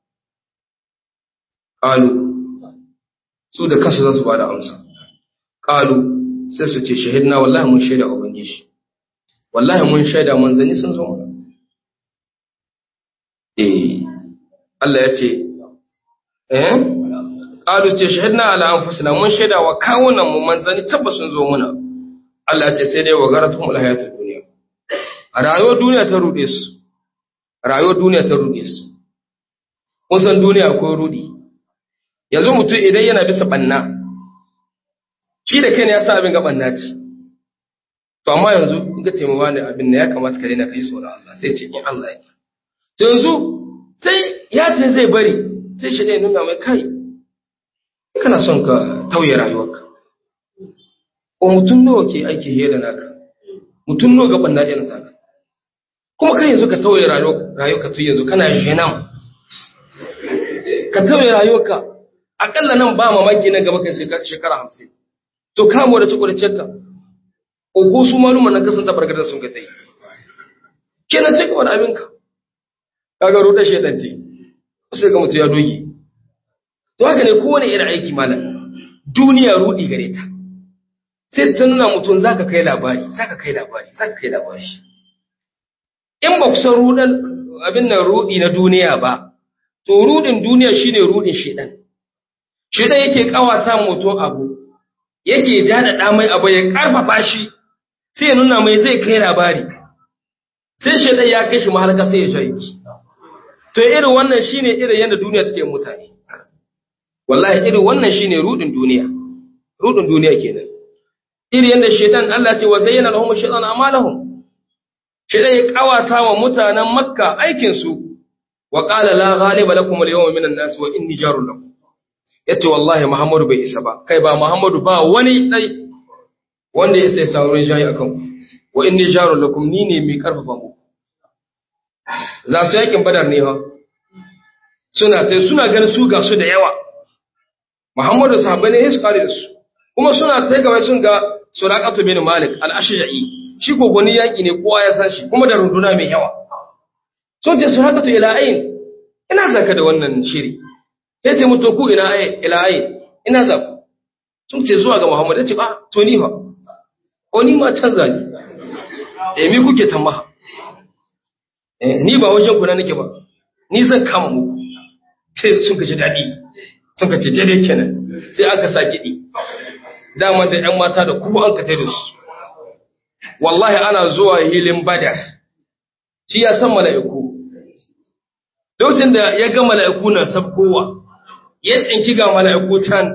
Speaker 2: qalu su da kansu za su ba da amsa qalu sai su ce shahidna wallahi mun shaida ubangiji wallahi mun shaida manzani sun zo mana eh Allah ya ce eh qalu ce shahidna ala anfusina mun shaida wa kawunan mu manzani tabbas sun zo muna Allah ce sai dai wa garatum alhayatud dunya a rayuwar duniya ta rude su rayuwar duniya ta rude su kun san duniya akwai rudi yanzu mutum idan yana bisa banna shi da kai ne ya sa abin ga banna ce to amma yanzu in ka ce wani abin ne ya kamata ka daina kai tsoron Allah sai ce in Allah ya to yanzu sai ya ce zai bari sai shi ne nuna mai kai kana son ka tauye rayuwarka ko mutum nawa ke aiki hiye da naka mutum nawa gaban na irin naka kuma kai yanzu ka tauye rayuwarka tun yanzu kana shenam ka tauye rayuwarka akalla nan ba mamaki na gaba kai shekara hamsin to kamo da cikin ka ko su maluma na kasan tabargar da sun ka tai kenan sai ka wani abinka kaga ruɗa shedanti sai ga mutum ya doge to haka ne kowane irin aiki malam duniya rudi gare ta sai ta nuna mutum za ka kai labari za ka kai labari za ka kai labari in ba ku san rudan abin nan rudi na duniya ba to rudin duniya shine rudin shedan shedan yake kawata mutum abu yake dada mai abu ya karfafa shi sai ya nuna mai zai kai labari sai shedan ya kai shi mahalaka sai ya jayi to irin wannan shine irin yadda duniya take mutane wallahi irin wannan shine rudin duniya rudin duniya kenan irin yadda shedan Allah ce wa zayyana lahum shaytan amalahum shedan ya kawata wa mutanen makka aikin su wa qala la ghaliba lakum al-yawma minan nas wa inni jarun lakum yace wallahi muhammadu bai isa ba kai ba muhammadu ba wani dai wanda ya sai saurin jayi akan wa inni jarun lakum ni ne mai karfafa mu za su yakin badar ne ha suna tai suna ganin su ga su da yawa muhammadu sahabbai ne su kare da su kuma suna tai gaba sun ga suraqatu bin malik al-ashja'i shi gogoni yaki ne kowa ya san shi kuma da runduna mai yawa sun ce suraqatu ila ayin ina zaka da wannan shiri ya ce mutu ku ina ayin ila ayin ina za ku sun ce zuwa ga muhammadu ya ce ba to ni fa ko ni ma canza ni eh mi kuke tamaha eh ni ba wajen ku na nake ba ni zan kama muku sai sun ka ji daɗi sun ka ce daidai kenan sai aka sa kiɗi dama da ‘yan mata da kuma an kata da su wallahi ana zuwa hilin badar shi ya san mala'iku lokacin da ya ga mala'iku na sabkowa ya tsinki ga mala'iku can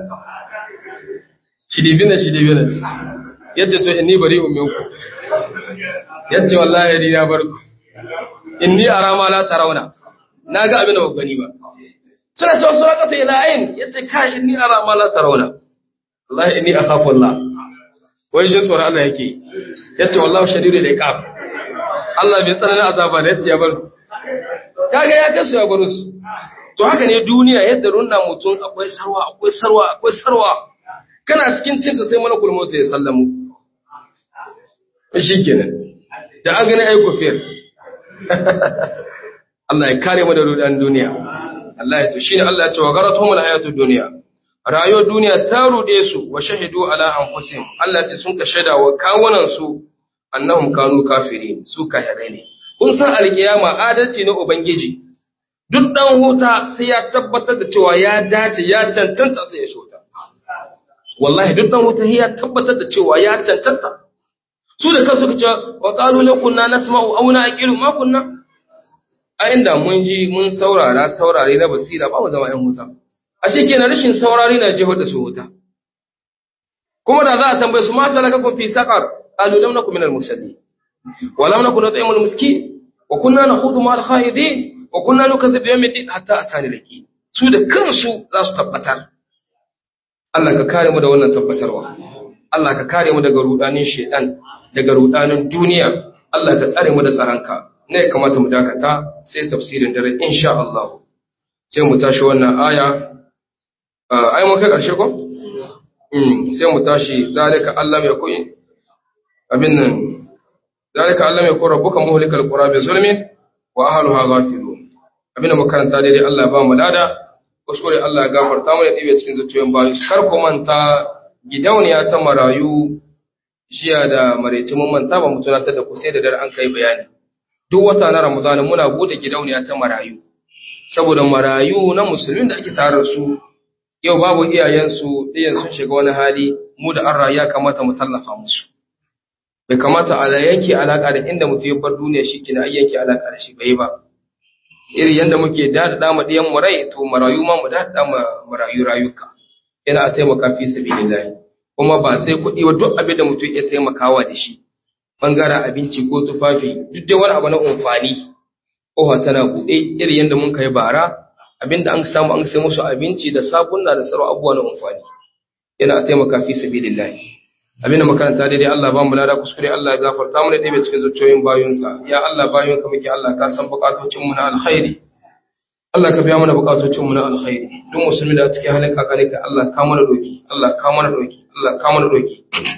Speaker 2: shidibina shidibina yadda to inni bari uminku yadda wallahi ni na barku inni arama la tarawna na ga abin da ba gani ba suna cewa surakatu ila ayin yace kai inni arama la tarawna wallahi inni akhafu Allah wai jin tsoron Allah yake yace wallahi shadidul iqab Allah bai tsananin azaba da yace ya bar su kaga ya kasu ya bar su to haka ne duniya yadda runna mutum akwai sarwa akwai sarwa akwai sarwa kana cikin cin sai malakul maut ya sallamu shikenan da an gani ai kufir Allah ya kare mu da rudan duniya Allah ya to shine Allah ya ce wa garatuhum alhayatud dunya rayuwar duniya ta rude su wa shahidu ala anfusihim Allah ce sun ka shaida wa kawunan su annahum kanu kafirin su kafirai ne kun san alkiyama adalci na ubangiji duk dan huta sai ya tabbatar da cewa ya dace ya cancanta sai ya shota wallahi duk dan huta ya tabbatar da cewa ya cancanta su da kansu kace wa qalu la kunna nasma'u aw na'qilu ma kunna a inda mun ji mun saurara saurare na basira ba mu zama ƴan huta ashe kenan rashin saurari na jihar da su wuta kuma da za a tambaye su ma salakakum fi saqar qalu lam nakum minal musallin wa lam nakun nut'imul miskin wa kunna nakhudu ma'al khaidin wa kunna nukazzibu yawmiddin hatta atani laki su da kansu za su tabbatar Allah ka kare mu da wannan tabbatarwa Allah ka kare mu daga rudanin shedan daga rudanin duniya Allah ka tsare mu da tsaranka ne kamata mu dakata sai tafsirin dare insha Allah sai mu tashi wannan aya ai mun kai ƙarshe ko? sai mu tashi zalika Allah mai koyi abin nan zalika Allah mai kora buka muhlikal qura bi zulmin wa ahluha ghafilun abin da makaranta daidai Allah ba mu lada kuskure Allah ya gafarta mu da dibe cikin zuciyoyin bayu kar ku manta gidauniya ta marayu jiya da maraice mun manta ba mu tunatar da ku sai da dare an kai bayani duk wata na Ramadan muna bude gidauniya ta marayu saboda marayu na musulmin da ake tare da su yau babu iyayensu ɗiyan sun shiga wani hali mu da an ya kamata mu tallafa musu bai kamata a yanke alaƙa da inda mutum ya bar duniya shi kina ai yanke alaƙa da shi bai ba irin yadda muke daɗaɗa ma ɗiyan mu rai to marayu ma mu daɗaɗa ma marayu rayuka yana a taimaka fi sabilillahi kuma ba sai kuɗi ba duk abin da mutum ya taimakawa da shi bangaren abinci ko tufafi duk dai wani abu na amfani ƙofa tana buɗe irin yadda mun kai bara abinda an samu an sai musu abinci da sabunna da tsaro abubuwa na amfani yana a taimaka fi sabilillahi abinda makaranta daidai Allah ba mu lada kuskure Allah ya gafarta mu da ɗebe cikin zuciyoyin bayunsa ya Allah bayunka muke Allah ka san bukatocin mu na alkhairi Allah ka biya mana bukatocin mu na alkhairi duk musulmi da cikin halin kakare ka Allah ka mana doki Allah ka mana doki Allah ka mana doki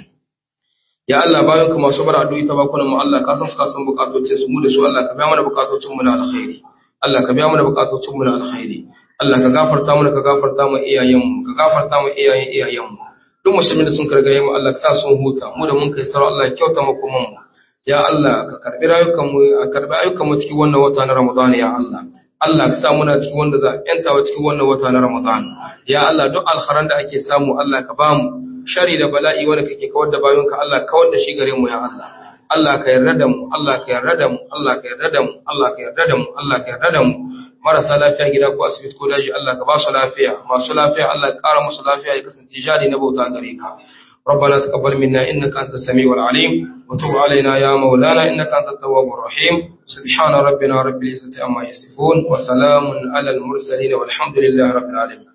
Speaker 2: ya Allah bayunka masu bar addu'i ta bakunan mu Allah ka san su ka san bukatocin su mu da su Allah ka biya mana bukatocin mu na alkhairi Allah ka biya mana bukatocin mu na alkhairi Allah ka gafarta mana ka gafarta mu iyayenmu ka gafarta mu iyayen iyayenmu duk musulmin da sun kargaye mu Allah ka sa sun huta mu da mun kai sarau Allah ya kyauta makoman mu ya Allah ka karbi rayukan mu ka karbi ayyukan mu cikin wannan wata na Ramadan ya Allah Allah ka sa muna cikin wanda za a yantawa cikin wannan wata na Ramadan ya Allah duk alkharan da ake samu Allah ka bamu shari da bala'i wanda kake kawar da bayonka Allah kawar da shi gare mu ya Allah Allah ka yarda da mu Allah ka yarda da mu Allah ka yarda da mu Allah ka yarda da mu Allah ka yarda da mu marasa lafiya gida ko asibiti ko daji Allah ka ba su lafiya masu lafiya Allah ka ƙara musu lafiya ya kasance jari na bauta gare ka ربنا تقبل منا إنك أنت السميع العليم وتب علينا يا مولانا إنك أنت التواب الرحيم سبحان ربنا رب العزة عما يصفون وسلام على المرسلين والحمد لله رب العالمين